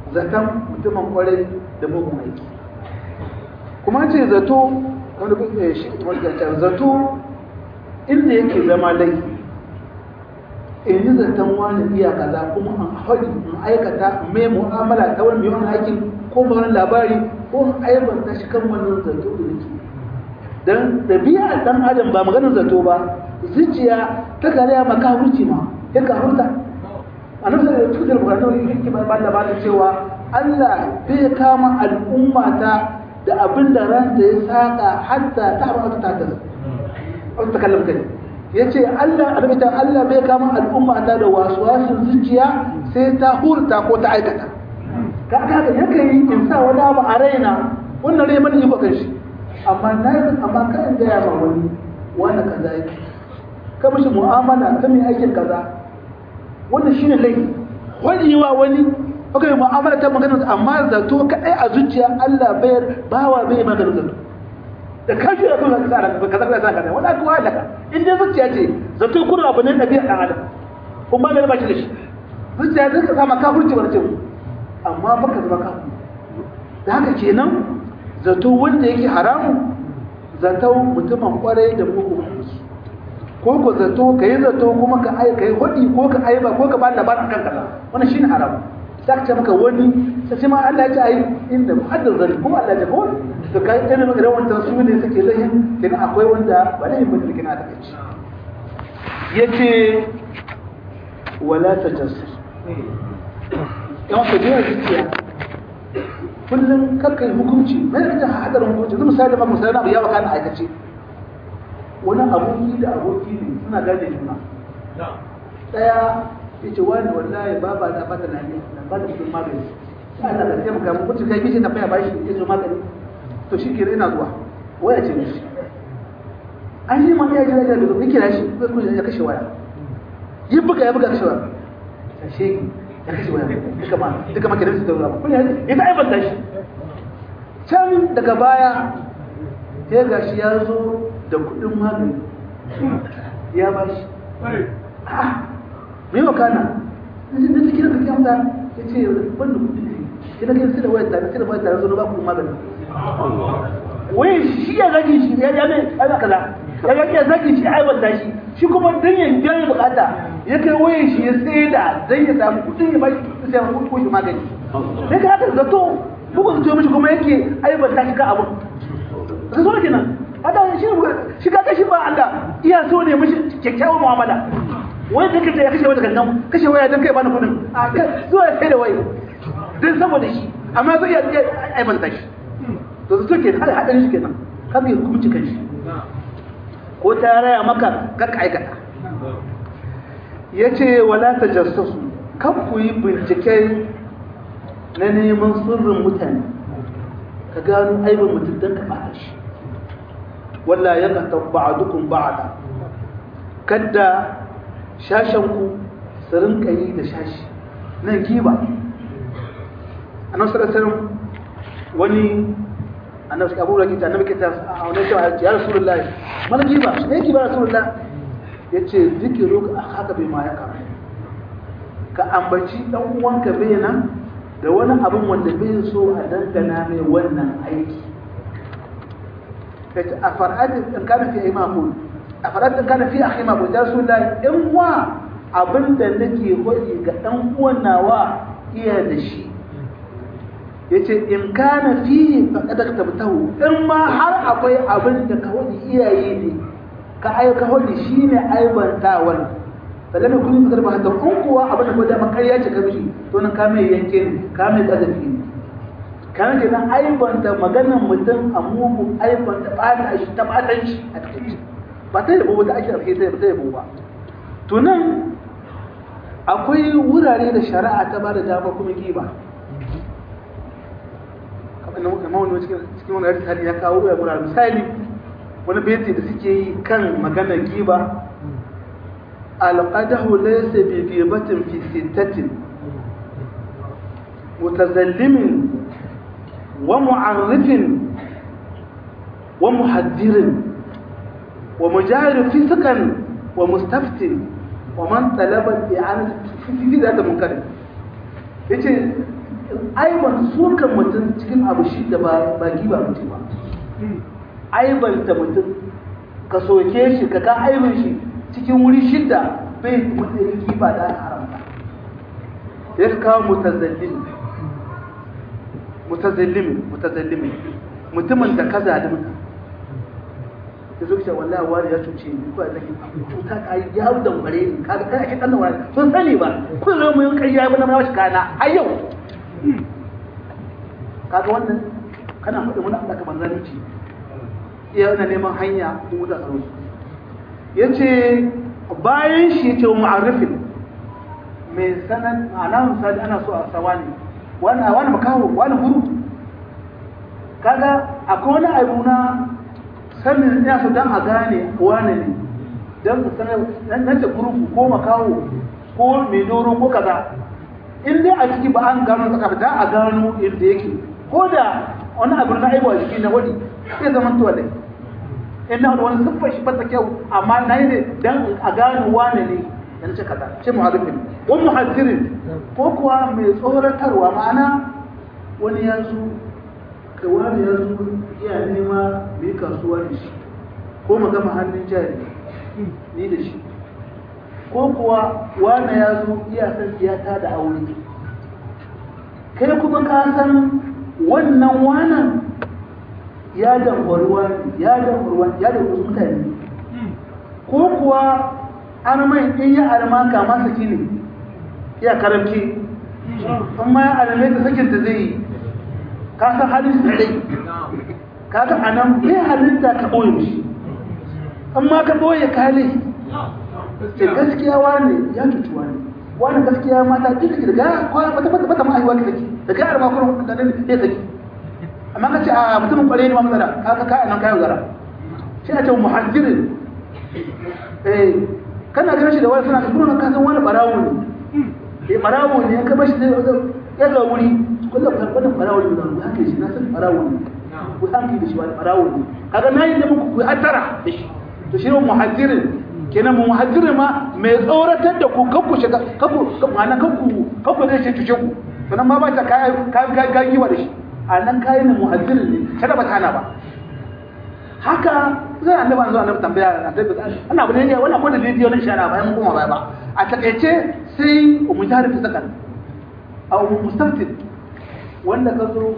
zaton mutumin kwarai da mugun aiki kuma ce zato wanda kuke shi wanda zato inda yake zama laifi in yi zaton wani iya kaza kuma an haɗi in aikata in mai mu'amala ta wani yawan aikin ko ba wani labari ko in aibanta shi kan wannan zato da nake dan ɗabi'a ɗan adam ba maganar zato ba zuciya ta gare ma ka wuce ma ya ka hurta a nan sai da cikin bukatun yake ba ba labarin cewa Allah bai kama al'umma ta da abin da ranta ya saka hatta ta haɓa ta ta ta kallon kai ya ce Allah albita Allah bai kama al'umma ta da wasuwasin zuciya sai ta hurta ko ta aikata ka aka yake yi in sa wani abu a raina wannan rai mana iko kan shi amma na yi amma kan gaya ma wani wani kaza yake ka mishi mu'amala ka mai aikin kaza wannan shine laifi wani wa wani aka yi mu'amala ta magana amma zato kadai a zuciya Allah bayar bawa bai magana zato da kashi da kuma sa ranka kaza kaza kaza wani aka wala ka in dai zuciya ce zato kuma abu ne da biya dan adam kuma ba ba shi da shi zuciya zai ka sama kafirci wani ce amma baka zama kafir da haka kenan zato wanda yake haramu zato mutumin kwarai da mugun aiki ko ko zato ka yi zato kuma ka ai ka yi hudi ko ka aiba ko ka ba labarin kanka wannan shine haramu sai ka ce maka wani sai ma Allah ya ce ai inda muhaddar zari kuma Allah ya ce ko to kai irin irin wancan su ne suke lahin kenan akwai wanda ba lahin ba da da kace yace wala tajassus yawan ka jiya zuciya kullum kakkai hukunci mai da hadarin hukunci zai misali ma misali abu ya baka na aikace wani aboki da aboki ne suna gane juna daya ya ce wani wallahi baba na bata na ne na ba da cikin magani sai Allah ka taimaka mu kuce kai kishi na faya bashi ya zo magani to shi ke ina zuwa waya ce mishi an yi ma iya jira da ya kira shi ko kuma ya kashe waya yi buga ya buga kashe waya kashe ya kashe waya duka ma duka ma kiran su da ruwa kuma ya ta aibanta shi can daga baya sai gashi ya zo da kudin magani ya ba shi me yau kana na cikin kira kake amsa ya ce wanda kudi ne ina kai sai da wayar tare sai da wayar tare zo ba kudin magani wai shi ya zagi shi ya ya mai ana kaza ya ga ya zagi shi ai wanda shi shi kuma dan ya biya bukata ya kai wayar shi ya sai da dan ya samu kudin ya ba shi sai ya kudi magani sai ka haka zato bugun zuciya mishi kuma yake aibanta shi ka abu sai so kenan hada shi shi ka kashi ba Allah iya so ne mishi kyakkyawan mu'amala wai da kace ya kashe wata gangan kashe waya dan kai bani kudin a kai zuwa sai da waya dan saboda shi amma zai iya aibanta shi to su ke hada hadan shi kenan kan yi hukunci kan shi ko ta raya maka ka aikata yace wala tajassasu kan ku yi bincike na neman sirrin mutane ka gano aibin mutum don ka bata shi walla ya kata ba'adukum ba'ada kadda shashenku su rinka yi da shashi nan giba a nan sarasar wani annabi abu da kita annabi kita a wani cewa ya rasulullah mana giba ne giba rasulullah ya ce zikiru a haka bai ma ya kama ka ambaci dan uwanka bai nan da wani abin wanda bai so a dangana mai wannan aiki kace a fara'atin in kana fi imamu a fara'atin kana fi akhi ma da su da in wa abin da nake hoyi ga dan uwan nawa iya da shi yace in kana fi faqad tabtahu in ma har akwai abin da ka hoyi iyaye ne ka aika hoyi shine aibantawan sallame kun fitar ba hatta kun kuwa abin da ko da makariya ce ka mishi to nan ka mai yanke ne ka mai kazafi ne kana ke nan aibanta maganar mutum a mugun aibanta bata shi ta batanci a cikin ba ta yabo ba ta ake alheri ta ta yabo ba to nan akwai wurare da shari'a ta ba da dama kuma giba kamar wani cikin wani hadisi ya kawo ya wurare misali wani beti da suke yi kan maganar giba القدح ليس بغيبة في ستة متزلم ومعرف ومحذر ومجاهر فسقا ومستفت ومن طلب الإعانة في ذات منكر yace aiban sukan mutum cikin abu shi da ba giba mutum ba aibanta mutum ka soke shi ka ka aibin shi cikin wuri shidda bai mutum giba da haramta ya kawo mutazallimi mutazallimi mutazallimi mutumin da ka zalimta ya zo cewa wallahi wani ya cuce ni ko da cuta ka yi ya da bare ni kaga kai ake kanna wani sun sani ba kun zo mun kai ya bana mashi kana har yau kaga wannan kana faɗi mun Allah ka manzanci iya yana neman hanya ko wuta tsaro yace bayan shi yace mu'arrifin mai sanan ana misali ana so a sawani wani wani makaho wani guru kaga akwai wani abu na sanin ya su dan a gane wane ne dan su sanar nan ce gurupu ko makaho ko mai doro ko kaza in dai a ciki ba an gano saka da a gano inda yake ko da wani abu na aiwa jiki na wani sai zama to dai in na wani siffar shi bata kyau amma na yi ne dan a gano wane ne dan ce kaza ce muhaddirin ko muhaddirin ko kuwa mai tsoratarwa ma'ana wani ya zo kai wani ya zo iya nema mai kasuwa da shi ko mu gama hannun jari ni da shi ko kuwa wani ya zo iya san tiyata da aure kai kuma ka san wannan wanan ya dambar wani ya dambar wani ya dambar mutane ko kuwa an mai in ya arma kama saki ne iya karamci amma ya arme ta sakinta zai yi ka san halin su dai kaga anan bai halitta ka ɓoye shi amma ka ɓoye kale ce gaskiya wani ya cuci wani wani gaskiya mata duka ki daga kwana bata bata bata ma'aiwa ki saki da kai arma kuma da nan ya saki amma ka ce a mutumin kware ne ma matsala kaga ka anan kayo zara shi a ce muhajjirin eh kana ganin shi da wani suna ka kuma ka san wani barawo ne eh barawo ne ka bashi zai ya zo wuri kullum wannan barawo ne da haka shi na san barawo ne ku hankali da shi wani barawo ne kaga na yi da muku ku hattara da shi to shi ne muhajjirin kenan mu muhajjirin ma mai tsoratar da ku kanku shiga kanku ma'ana kanku kanku zai ce cuce ku sannan ma ba ta kai kai gagiwa da shi a nan kayan mu muhajjirin ne kada ba tana ba haka zai annabi an zo annabi tambaya annabi ana abu ne wannan ko da bidiyo na shara bayan mun koma baya ba a takaice sai mujahid fi sakan aw mustaftin wanda ka zo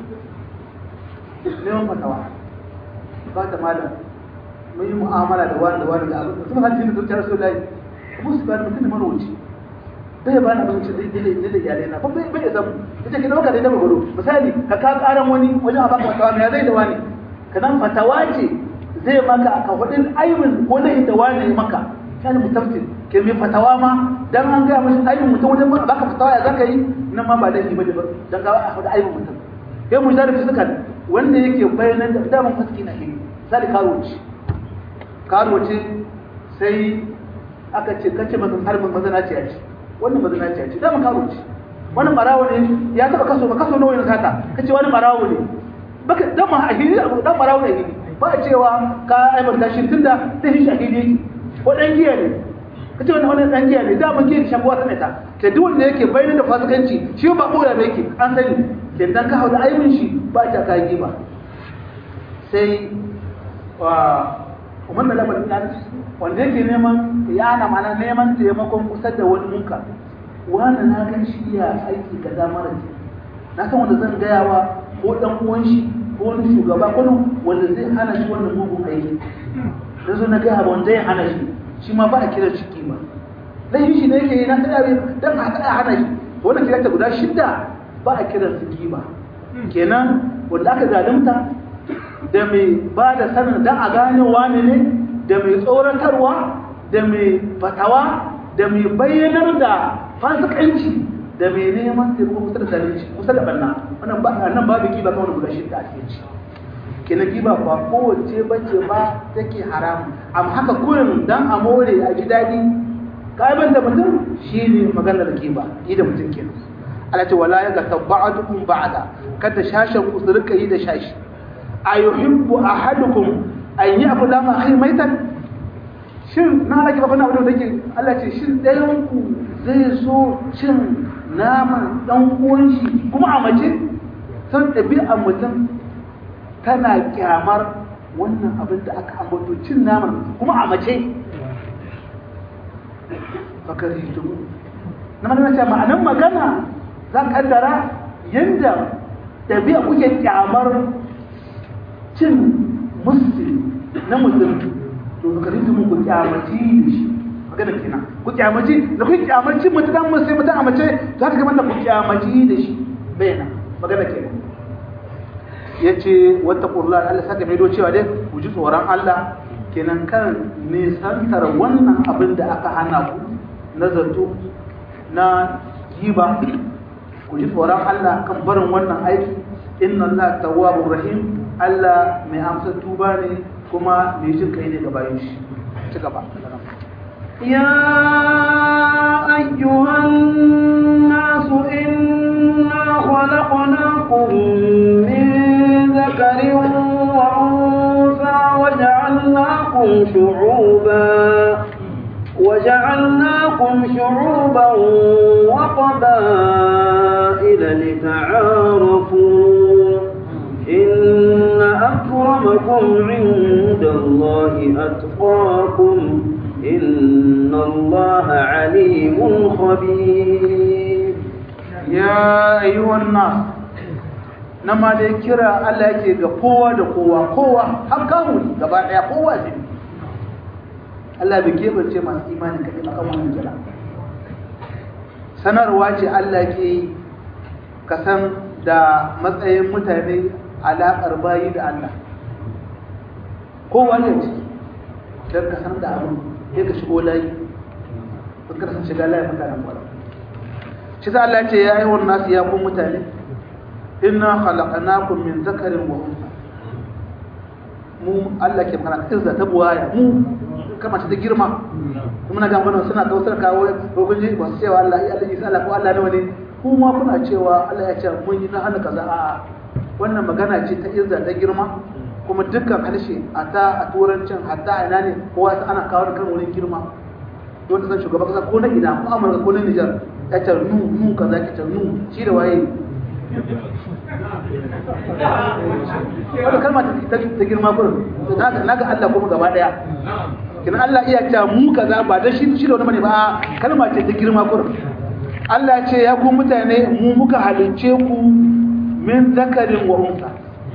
neman fatawa ba ta malam mun yi mu'amala da wani da wani da abin sun hajji da zuciyar su lai kuma su bani mutum da marwaci bai ba na abinci da dole da iyalai na bai bai samu ita ke dauka da da gudu misali ka ka karan wani wajen a baka fatawa me zai da wani kanan fatawa ce zai maka ka hudin aibin ko da ita wani maka kana mutafsir ke mai fatawa ma dan an ga mishi aibin mutum wajen baka fatawa ya zaka yi nan ma ba laifi bane ba dan ga a hudin aibin mutum sai mu zarafi suka wanda yake bayanan da daman faski na hili sai karuci karuci sai aka ce kace masa harbin mazana ce a ce wannan mazana ce a ce daman karuci wannan barawo ne ya taba kaso ba kaso nawa ne sata kace wani barawo ne baka dan ma ahili dan barawo ne hili ba a cewa ka aibanta shi tunda sai shi ahili yake ko dan giya ne kace wannan wannan dan giya ne da mun giya shabuwa sanata ke duk wanda yake bayyana da fasikanci shi ba boya ne yake an sani ke dan ka hauda aibin shi ba ta ka ba sai wa umar da labarin dan wanda yake neman ya na mana neman taimakon kusa da wani munka wanda na gan shi ya aiki kaza mara ce na san wanda zan gaya wa ko dan uwan shi ko wani shugaba ko wanda zai hana shi wannan mugun aiki da zo na gaya wanda ya hana shi shi ma ba a kira shi kima laifin shi ne yake yi na tsaya dan a tsaya hana shi wannan kira ta guda shidda ba a kiran su kima kenan wanda aka zalunta da mai ba da sanin dan a gane wani ne da mai tsoratarwa da mai fatawa da mai bayyanar da fasikanci da mai neman taimako kusa da zalunci kusa da banna wannan ba nan babu kiba kawai guda shidda a cikin shi kenan kiba ba kowace bace ba take haram amma haka kurin dan a more a ji daɗi ka'iban da mutum shine maganar kiba yi da mutum kenan Allah ce wala yaga tabba'atukum ba'da kada shashan ku su rika yi da shashi ayuhibbu ahadukum an ya'kula ma akhi maitan shin na laki ba kana abin da yake Allah ce shin dayan ku zai so cin naman dan uwan shi kuma a mace san ɗabi'ar mutum tana kyamar wannan abin da aka ambato cin naman kuma a mace bakari tumu na magana ce ma'anan magana za ka kaddara yadda ɗabi'a kuke kyamar cin musulmi na mutum to bakari tumu ku kyamaci da shi magana kenan ku kyamaci da ku kyamaci mutum dan musulmi mutum a mace za ka gama da ku kyamaci da shi bayyana magana kenan ya ce wata ƙurla Allah saka mai cewa dai ku ji tsoron Allah kenan kan nisantar wannan abin da aka hana ku na zato na giba ku ji tsoron Allah kan barin wannan aiki inna Allah tawwabur rahim Allah mai amsa tuba ne kuma mai jin kai ne ga bayan shi ci gaba يا أيها الناس إنا خلقناكم من ذكر وأنثى وجعلناكم شعوبا وجعلناكم شعوبا وقبائل لتعارفوا إن أكرمكم عند الله أتقاكم إن الله عليم خبير ya ayyuhan nas na ma dai kira Allah yake ga kowa da kowa kowa har kamu gaba daya kowa ne Allah bai kebance masu imani kaɗai a kan wannan kira sanarwa ce Allah ke yi ka san da matsayin mutane alaƙar bayi da Allah kowa ne ciki don ka san da abin sai ka shigo layi kun ka san shiga layi mutanen kwarar shi sa Allah ce ya yi wa nasu ya kun mutane inna khalaqnakum min zakarin wa unsa mu Allah ke magana izza ta buwaya mu kama ta girma kuma na gamba suna kausar kawo hukunci ba su cewa Allah Allah isa Allah ko Allah nawa ne kuma kuna cewa Allah ya ce mun yi na hana kaza a wannan magana ce ta izza ta girma kuma dukkan harshe a ta a turancin hatta a ina ne kowa ana kawo da kan wurin girma don ta san shugaban kasa ko na ina ko Amurka ko na Nijar ya ce nu nu kaza ki ce nu shi da waye wadda kalma ta girma kurin na ga Allah kuma gaba daya kina Allah iya ce mu kaza ba dan shi shi da wani bane ba kalma ce ta girma kurin Allah ce ya ku mutane mu muka halince ku min zakarin wa unsa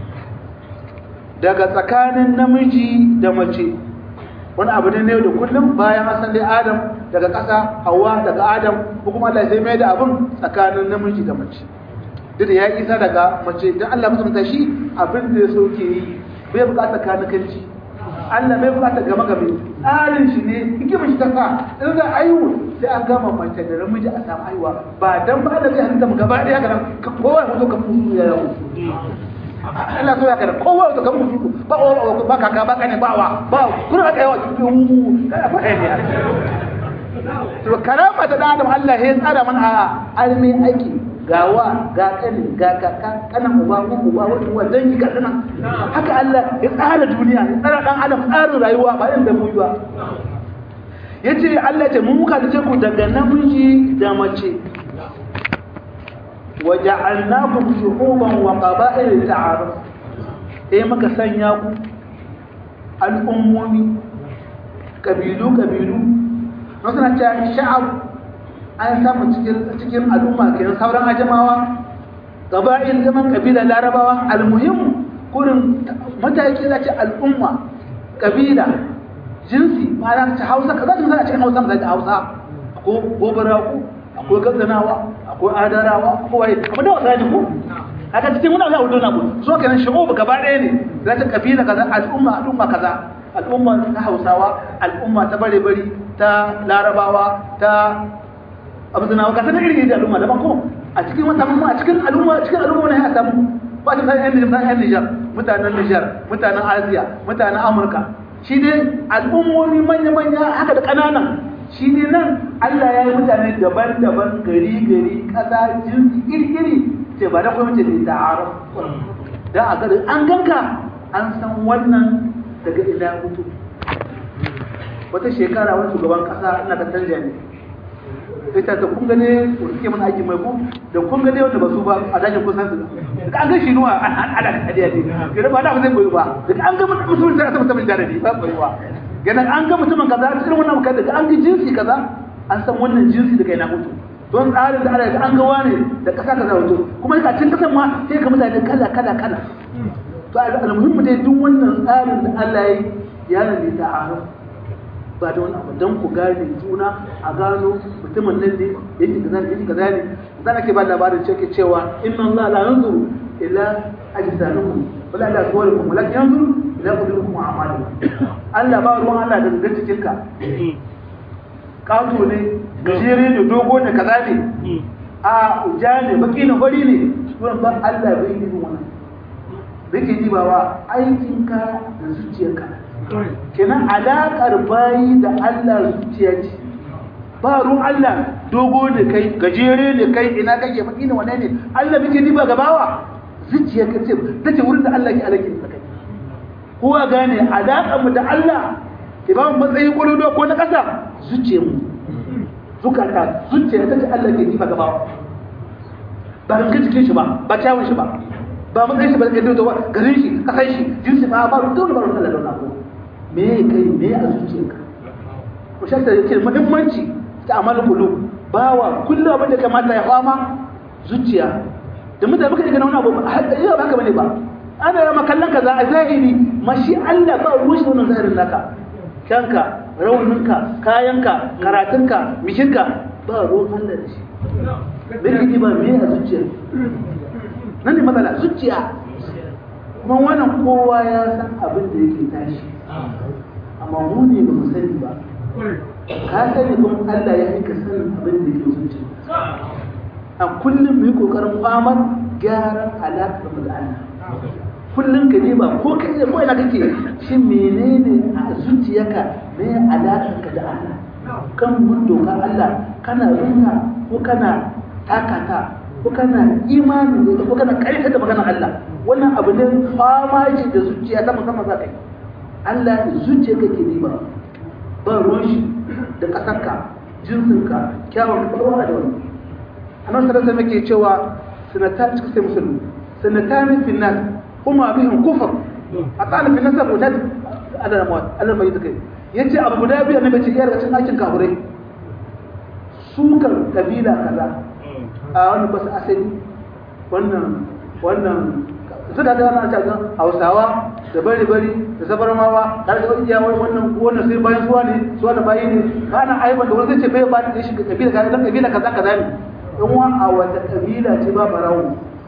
daga tsakanin namiji da mace wani abu ne da kullum bayan asan dai Adam daga ƙasa Hawwa daga Adam ko kuma Allah sai mai da abin tsakanin namiji da mace duk da ya isa daga mace dan Allah mutunta shi abin da ya so ke yi bai bukata kanikanci Allah bai bukata gama game tsarin shi ne hikimar shi ta sa in za a yi sai an gama mace da namiji a samu haihuwa ba dan ba da zai halitta mu gaba ɗaya kana kowa ya zo ka fusu ya yawo Allah so ya kada kowa ya zo ka fusu ba ba kaka ba kane ba wa ba kuna aka yawa cikin ba ne to karama ta da Adam Allah ya tsara mana a almi aiki gawa ga kani ga kaka kanan uba ko uba wani uwa dangi ga kana haka Allah ya tsara duniya ya tsara dan adam tsarin rayuwa ba yin da mu ba yace Allah ya ce mun muka dace ku daga namiji da mace waja'alnakum shuhuban wa qaba'il ta'aruf eh muka sanya ku al'ummomi kabilu kabilu wasu na cewa sha'ab an samu cikin al'umma kenan sauran ajamawa gaba'in zaman kabila larabawa almuhim kurin mataki za ce al'umma kabila jinsi ma'ana ta hausa ka za ta misali a cikin hausa da hausa ko gobaraku akwai katsinawa akwai adarawa akwai waye amma da wasa ne ko haka cikin wani abu na ku so kenan shigo gaba ɗaya ne za ta kabila kaza al'umma al'umma kaza al'umma ta hausawa al'umma ta bare-bari ta larabawa ta abu zana ka sanar irin da al'umma daban ko a cikin wata mamma a cikin al'umma cikin al'umma ne ya samu ba ta san yan yan Niger mutanen Niger mutanen Asiya mutanen Amurka shi ne al'ummomi manya manya haka da kananan shi ne nan Allah ya yi mutane daban-daban gari gari kasa jinsi iri iri ce ba da kuma ce da ta'aruf dan a gari an ganka an san wannan daga ina mutu wata shekara wani shugaban kasa ina da canja ne ita da kun gane wanda suke mana aikin mai ku da kun gane wanda ba su ba a dajin kun san su da an ga shi nuwa an ala da hadiya ne ga ba da ba zai koyi ba da an ga mutumin sai aka mutumin jaradi ba koyi ba ganin an ga mutumin kaza irin wannan mukan da an ga jinsi kaza an san wannan jinsi da kai na mutu don tsarin da Allah an ga wane da kasa kaza wato kuma yaka cin kasan ma sai ka mutane kala kala kala to almuhimmi dai duk wannan tsarin da Allah ya yi ya ne ta arab ba da wani abu don ku gane juna a gano mutumin nan ne yake kaza ne yake kaza ne zan ake ba labarin cewa cewa inna Allah la yanzuru ila ajsamikum wala ila suwarikum wala yanzuru ila qulubikum wa a'malikum Allah ba ruwan Allah da gangan cikin ka kato ne gajere ne dogo ne kaza ne a ja ne baki ne fari ne wannan ba Allah bai yi wannan yake dibawa aikinka da zuciyarka kenan alaƙar bayi da Allah zuciya ce ba ruwan Allah dogo ne kai gajere ne kai ina kake baki ne wane ne Allah muke diba gabawa zuciya ka ce ta ce wurin da Allah ke alaƙin da kai kowa gane alaƙar mu da Allah ke ba mu matsayin ƙwallo ko na ƙasa zuciyar mu zukata zuciya ta ce Allah ke diba gabawa ba ranka cikin shi ba ba kyawun shi ba ba matsayin shi ba da da garin shi kasan shi jinsi ba ba dole ba Allah da wannan me kai me a zuciyarka ko shakka yake muhimmanci ta amal qulub bawa kullu abin da kamata ya fama zuciya da mutane muka ga wani abu yau ba haka bane ba ana rama kallon kaza a zahiri mashi Allah ba ruwan shi wannan zahirin naka kanka rauninka kayanka karatunka mishinka ba ruwan Allah da shi bai ba me a zuciya nan ne matsala zuciya kuma wannan kowa ya san abin da yake tashi amma mu ne ba mu sani ba ka sani kuma Allah ya yi ka sanin abin da yake zuciya a kullum mu yi kokarin famar gyaran alaƙar mu da Allah kullum ka ne ba ko kai da ko ina kake shi menene a zuciyarka me alaƙar ka da Allah kan mun doka Allah kana runa ko kana takata ko kana imani da ko kana karanta da maganar Allah wannan abu ne fama ce da zuciya ta musamman za ka yi Allah zuciya kake riba ba ruwan shi da kasarka jinsinka kyawun ka ba da wani annabi sallallahu alaihi yake cewa sanata cika sai musulmi sanatani fi nas kuma bihim kufr atala fi nasab wa nad ala mawat Allah mai take yace abu guda biyu annabi ce ya daga cikin aikin kafirai sukan kabila kaza a wani basu asali wannan wannan su da gana ta ga hausawa da bari bari da sabarmawa har da wani yawon wannan wannan sai bayan suwa ne suwa da bayi ne ba na aiban da wani zai ce bai ba da shi kabila kaza dan kabila kaza kaza ne in wa a wata kabila ce ba barawo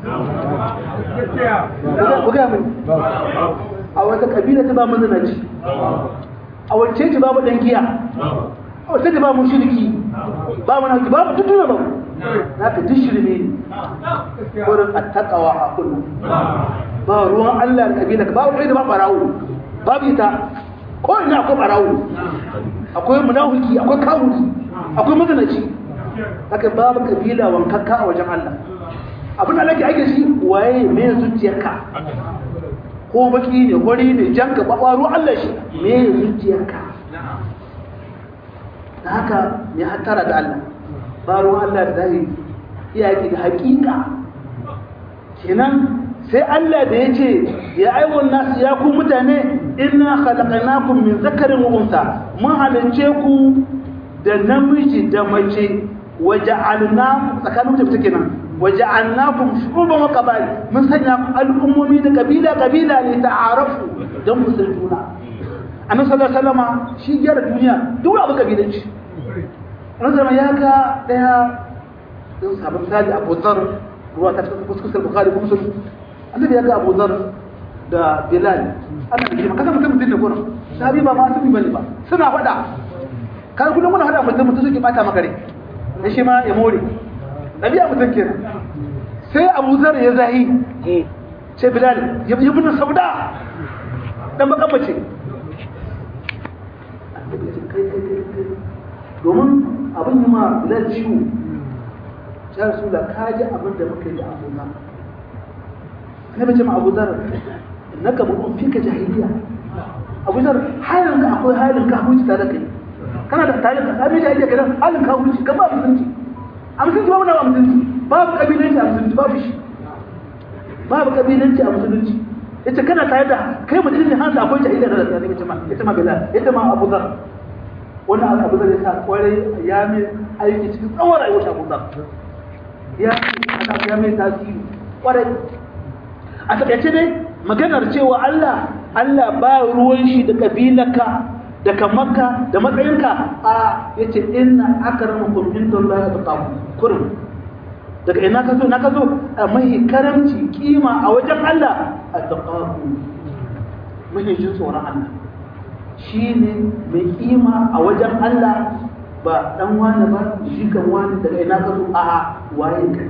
ku ga mun a wata kabila ce ba mazinaci a wacce ce babu dan giya a wacce ce ba mu shirki ba mu na ba mu tutuna ba za ka ji shirme ne wurin attakawa a kullum ba ruwan Allah da kabila ka babu da ba barawo babu ita ko ina akwai barawo akwai munafiki akwai kawuri akwai mazanaci haka babu kabila wankakka a wajen Allah abin da nake ake shi waye me zuciyarka ko baki ne gwari ne janka ba ruwan Allah shi me zuciyarka da haka me hattara da Allah ba ruwan Allah da zahiri iyaki da hakika kenan sai Allah da ya ce ya aiwon nasu ya ku mutane inna khalaqnakum min zakarin wa unsa mun halince ku da namiji da mace waja'alna tsakanin mutum take nan waja'alnakum shu'uban wa qabail mun sanya ku al'ummomi da kabila kabila ne ta'arafu dan mu san juna annabi sallallahu alaihi wasallam shi gyara duniya duk abu kabilanci Razama ya ga ɗaya sun sabon misali Abu Zar ruwa ta cikin kuskusar Bukhari kuma sun annabi ya ga Abu Zar da Bilal ana da kima kasan mutum mutum ne gurin sahabi ba ma asumi bane ba suna faɗa kan kullum muna faɗa mutum mutum suke bata maka rai da shi ma ya more ɗabi'a mutum kenan sai Abu Zar ya zahi ce Bilal ya bin sauda dan baka mace domin abin yi ma bilal ciwo ya rasu da kaji abin da muka yi da abu zar ne bace ma abu zar na ka mutum fi ka jahiliya abu zar halin ka akwai halin ka huci tare kai kana da tare ka sami shi ake kiran halin kafirci ka ba musulunci a musulunci babu na musulunci babu kabilanci a musulunci babu shi babu kabilanci a musulunci yace kana tare da kai mutum ne hanzu akwai jahiliya da tsari yace ma yace ma bilal yace ma abu dhar wannan abu zai sa kwarai ya mai aiki cikin tsawon rayuwar abu dhar ya aka ya mai tasiri kwarai a takaice dai maganar cewa Allah Allah ba ruwan shi da kabilarka da kamarka da matsayinka a yace inna akramakum indallahi atqakum kurum daga ina ka zo na ka zo a mai karamci kima a wajen Allah atqakum mai jin tsoron Allah shine mai kima a wajen Allah ba dan wani ba shi kan wani daga ina ka zo a'a waye kai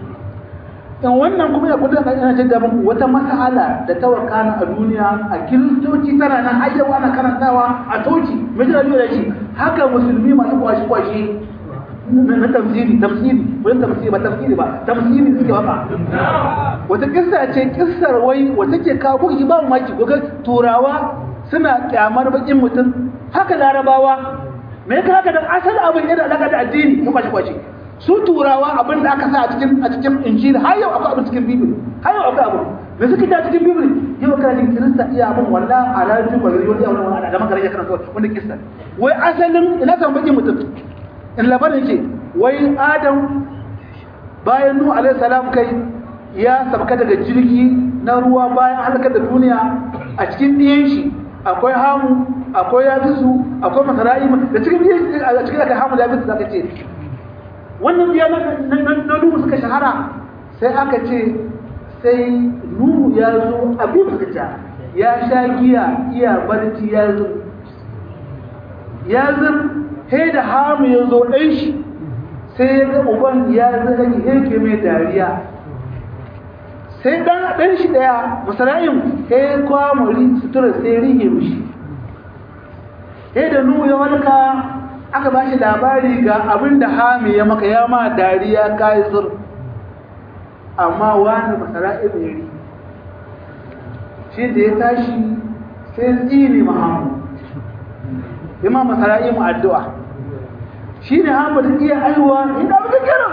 in wannan kuma ya kudu da ina jidda muku wata mas'ala da ta wakana a duniya a kiristoci tana nan har yau ana karantawa a toci mai jira da shi haka musulmi masu kwashi kwashi na tafsiri tafsiri wani tafsiri ba tafsiri ba tafsiri suke waka wata kissa ce kissar wai wata ke kawo kuka ba maki ko turawa suna kyamar bakin mutum haka larabawa me ka haka dan asali abin yana alaka da addini na kwashi kwashi su turawa abin da aka sa a cikin a cikin injili har yau akwai abin cikin bibili har yau akwai abin da suke ta cikin bibili yau kana jin kirista iya abin walla a ranar ba zai wani yawon wani da makarar ya kana kawai wanda kista wai asalin ina san bakin mutum in labarin yake wai adam bayan nu alaihi salam kai ya sabka daga jirgi na ruwa bayan halakar da duniya a cikin ɗiyan shi akwai hamu akwai yafisu akwai masara'ima da cikin a cikin aka hamu da yafisu zaka ce wannan biya na nuhu suka shahara sai aka ce sai nuhu ya zo abin fita ya sha giya iya barci ya zo ya zir he da hamu ya zo ɗan shi sai ya ga uban ya zaga heke mai dariya sai ɗan ɗan shi ɗaya masara'in he kwamuri sutura sai rige mishi he da nuhu ya walka aka ba shi labari ga abin da hami ya maka ya ma dariya kayi zur amma wani masara'i mai shi da ya tashi sai tsini mahamu ima masara'i mu addu'a shi ne hamu da iya aiwa ina muka kira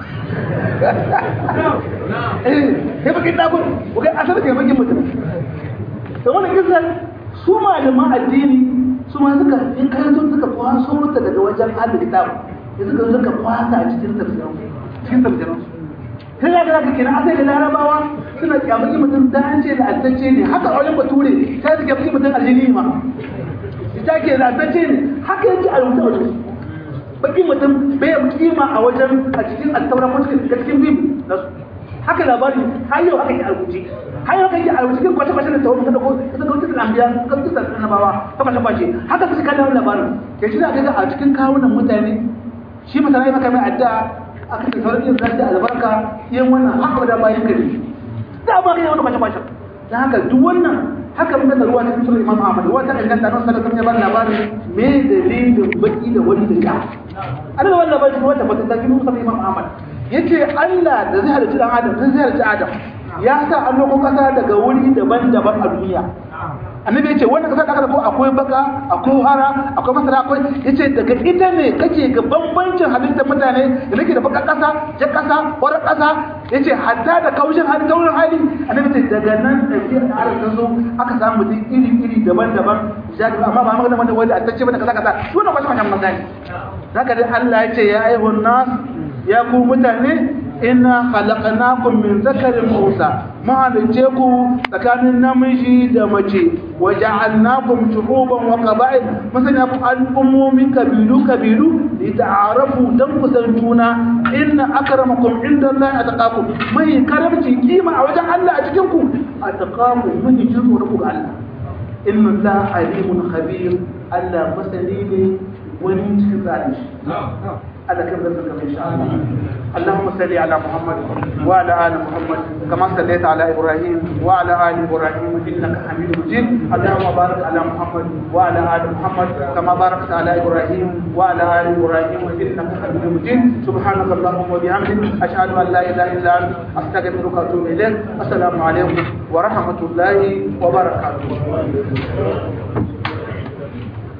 eh ya baki dagun kuka asar ke bakin mutum da wani kisan su malaman addini su ma suka in kai sun suka kwaso mata daga wajen ahli kitab ya suka suka kwasa a cikin tafsirin cikin tafsirin sai ya ga kenan asali larabawa suna kyamaki mutum da an ce la'antacce ne haka a wajen bature sai suke fi mutum aljini ma ita ke la'antacce ne haka yake a rubuta wajen baki mutum bai yi kima a wajen a cikin attaura ko cikin cikin bibi nasu haka labari har yau haka ke a rubuce har yau kake a cikin kwace kwace da tawo kada ko kada ko cikin ambiya kan cikin annabawa ta kwace kwace haka suka kawo labarin ke shi da ga a cikin kawunan mutane shi mutane maka mai addu'a aka ce sauran yin zai albarka yin wannan haka da bayan gari da ba ga wannan kwace kwace dan haka duk wannan haka mun da ruwa cikin sunan Imam Ahmad wata inganta nan sallallahu alaihi wasallam labarin me dalilin baki da wani da ja ana da wannan labarin wata fata da cikin sunan Imam Ahmad yace Allah da zai halicci dan Adam zai halicci Adam ya sa an loko kasa daga wuri daban-daban a duniya annabi yace wannan kasa da aka ko akwai baka akwai hara akwai masara akwai yace daga ita ne kake ga bambancin halittar mutane da nake da baka kasa jar kasa horar kasa yace hatta da kaushin hali taurin hali annabi yace daga nan da ke da arzikin ta zo aka samu mutum iri-iri daban-daban jadi amma ba magana wanda wanda a tace bane kaza kaza su ne kwashi manyan magana zaka dai Allah yace ya ayyuhan nas ya ku mutane inna khalaqnakum min zakarin unsa ma halice ku tsakanin namiji da mace wa ja'alnakum shu'uban wa qaba'il masanya ku al'ummomi kabilu kabilu li ta'arafu dan ku san juna inna akramakum indallahi ataqakum mai karamci kima a wajen Allah a cikin ku ataqakum mun ji tsoro ku ga Allah inna allaha alimun khabir Allah masani ne wani cikin zalunci على كم ذكرك إن شاء الله اللهم صل على محمد وعلى آل محمد كما صليت على إبراهيم وعلى آل إبراهيم إنك حميد مجيد اللهم بارك على محمد وعلى آل محمد كما باركت على إبراهيم وعلى آل إبراهيم إنك حميد مجيد سبحانك اللهم وبحمدك أشهد أن لا إله إلا أنت أستغفرك وأتوب إليك السلام عليكم ورحمة الله وبركاته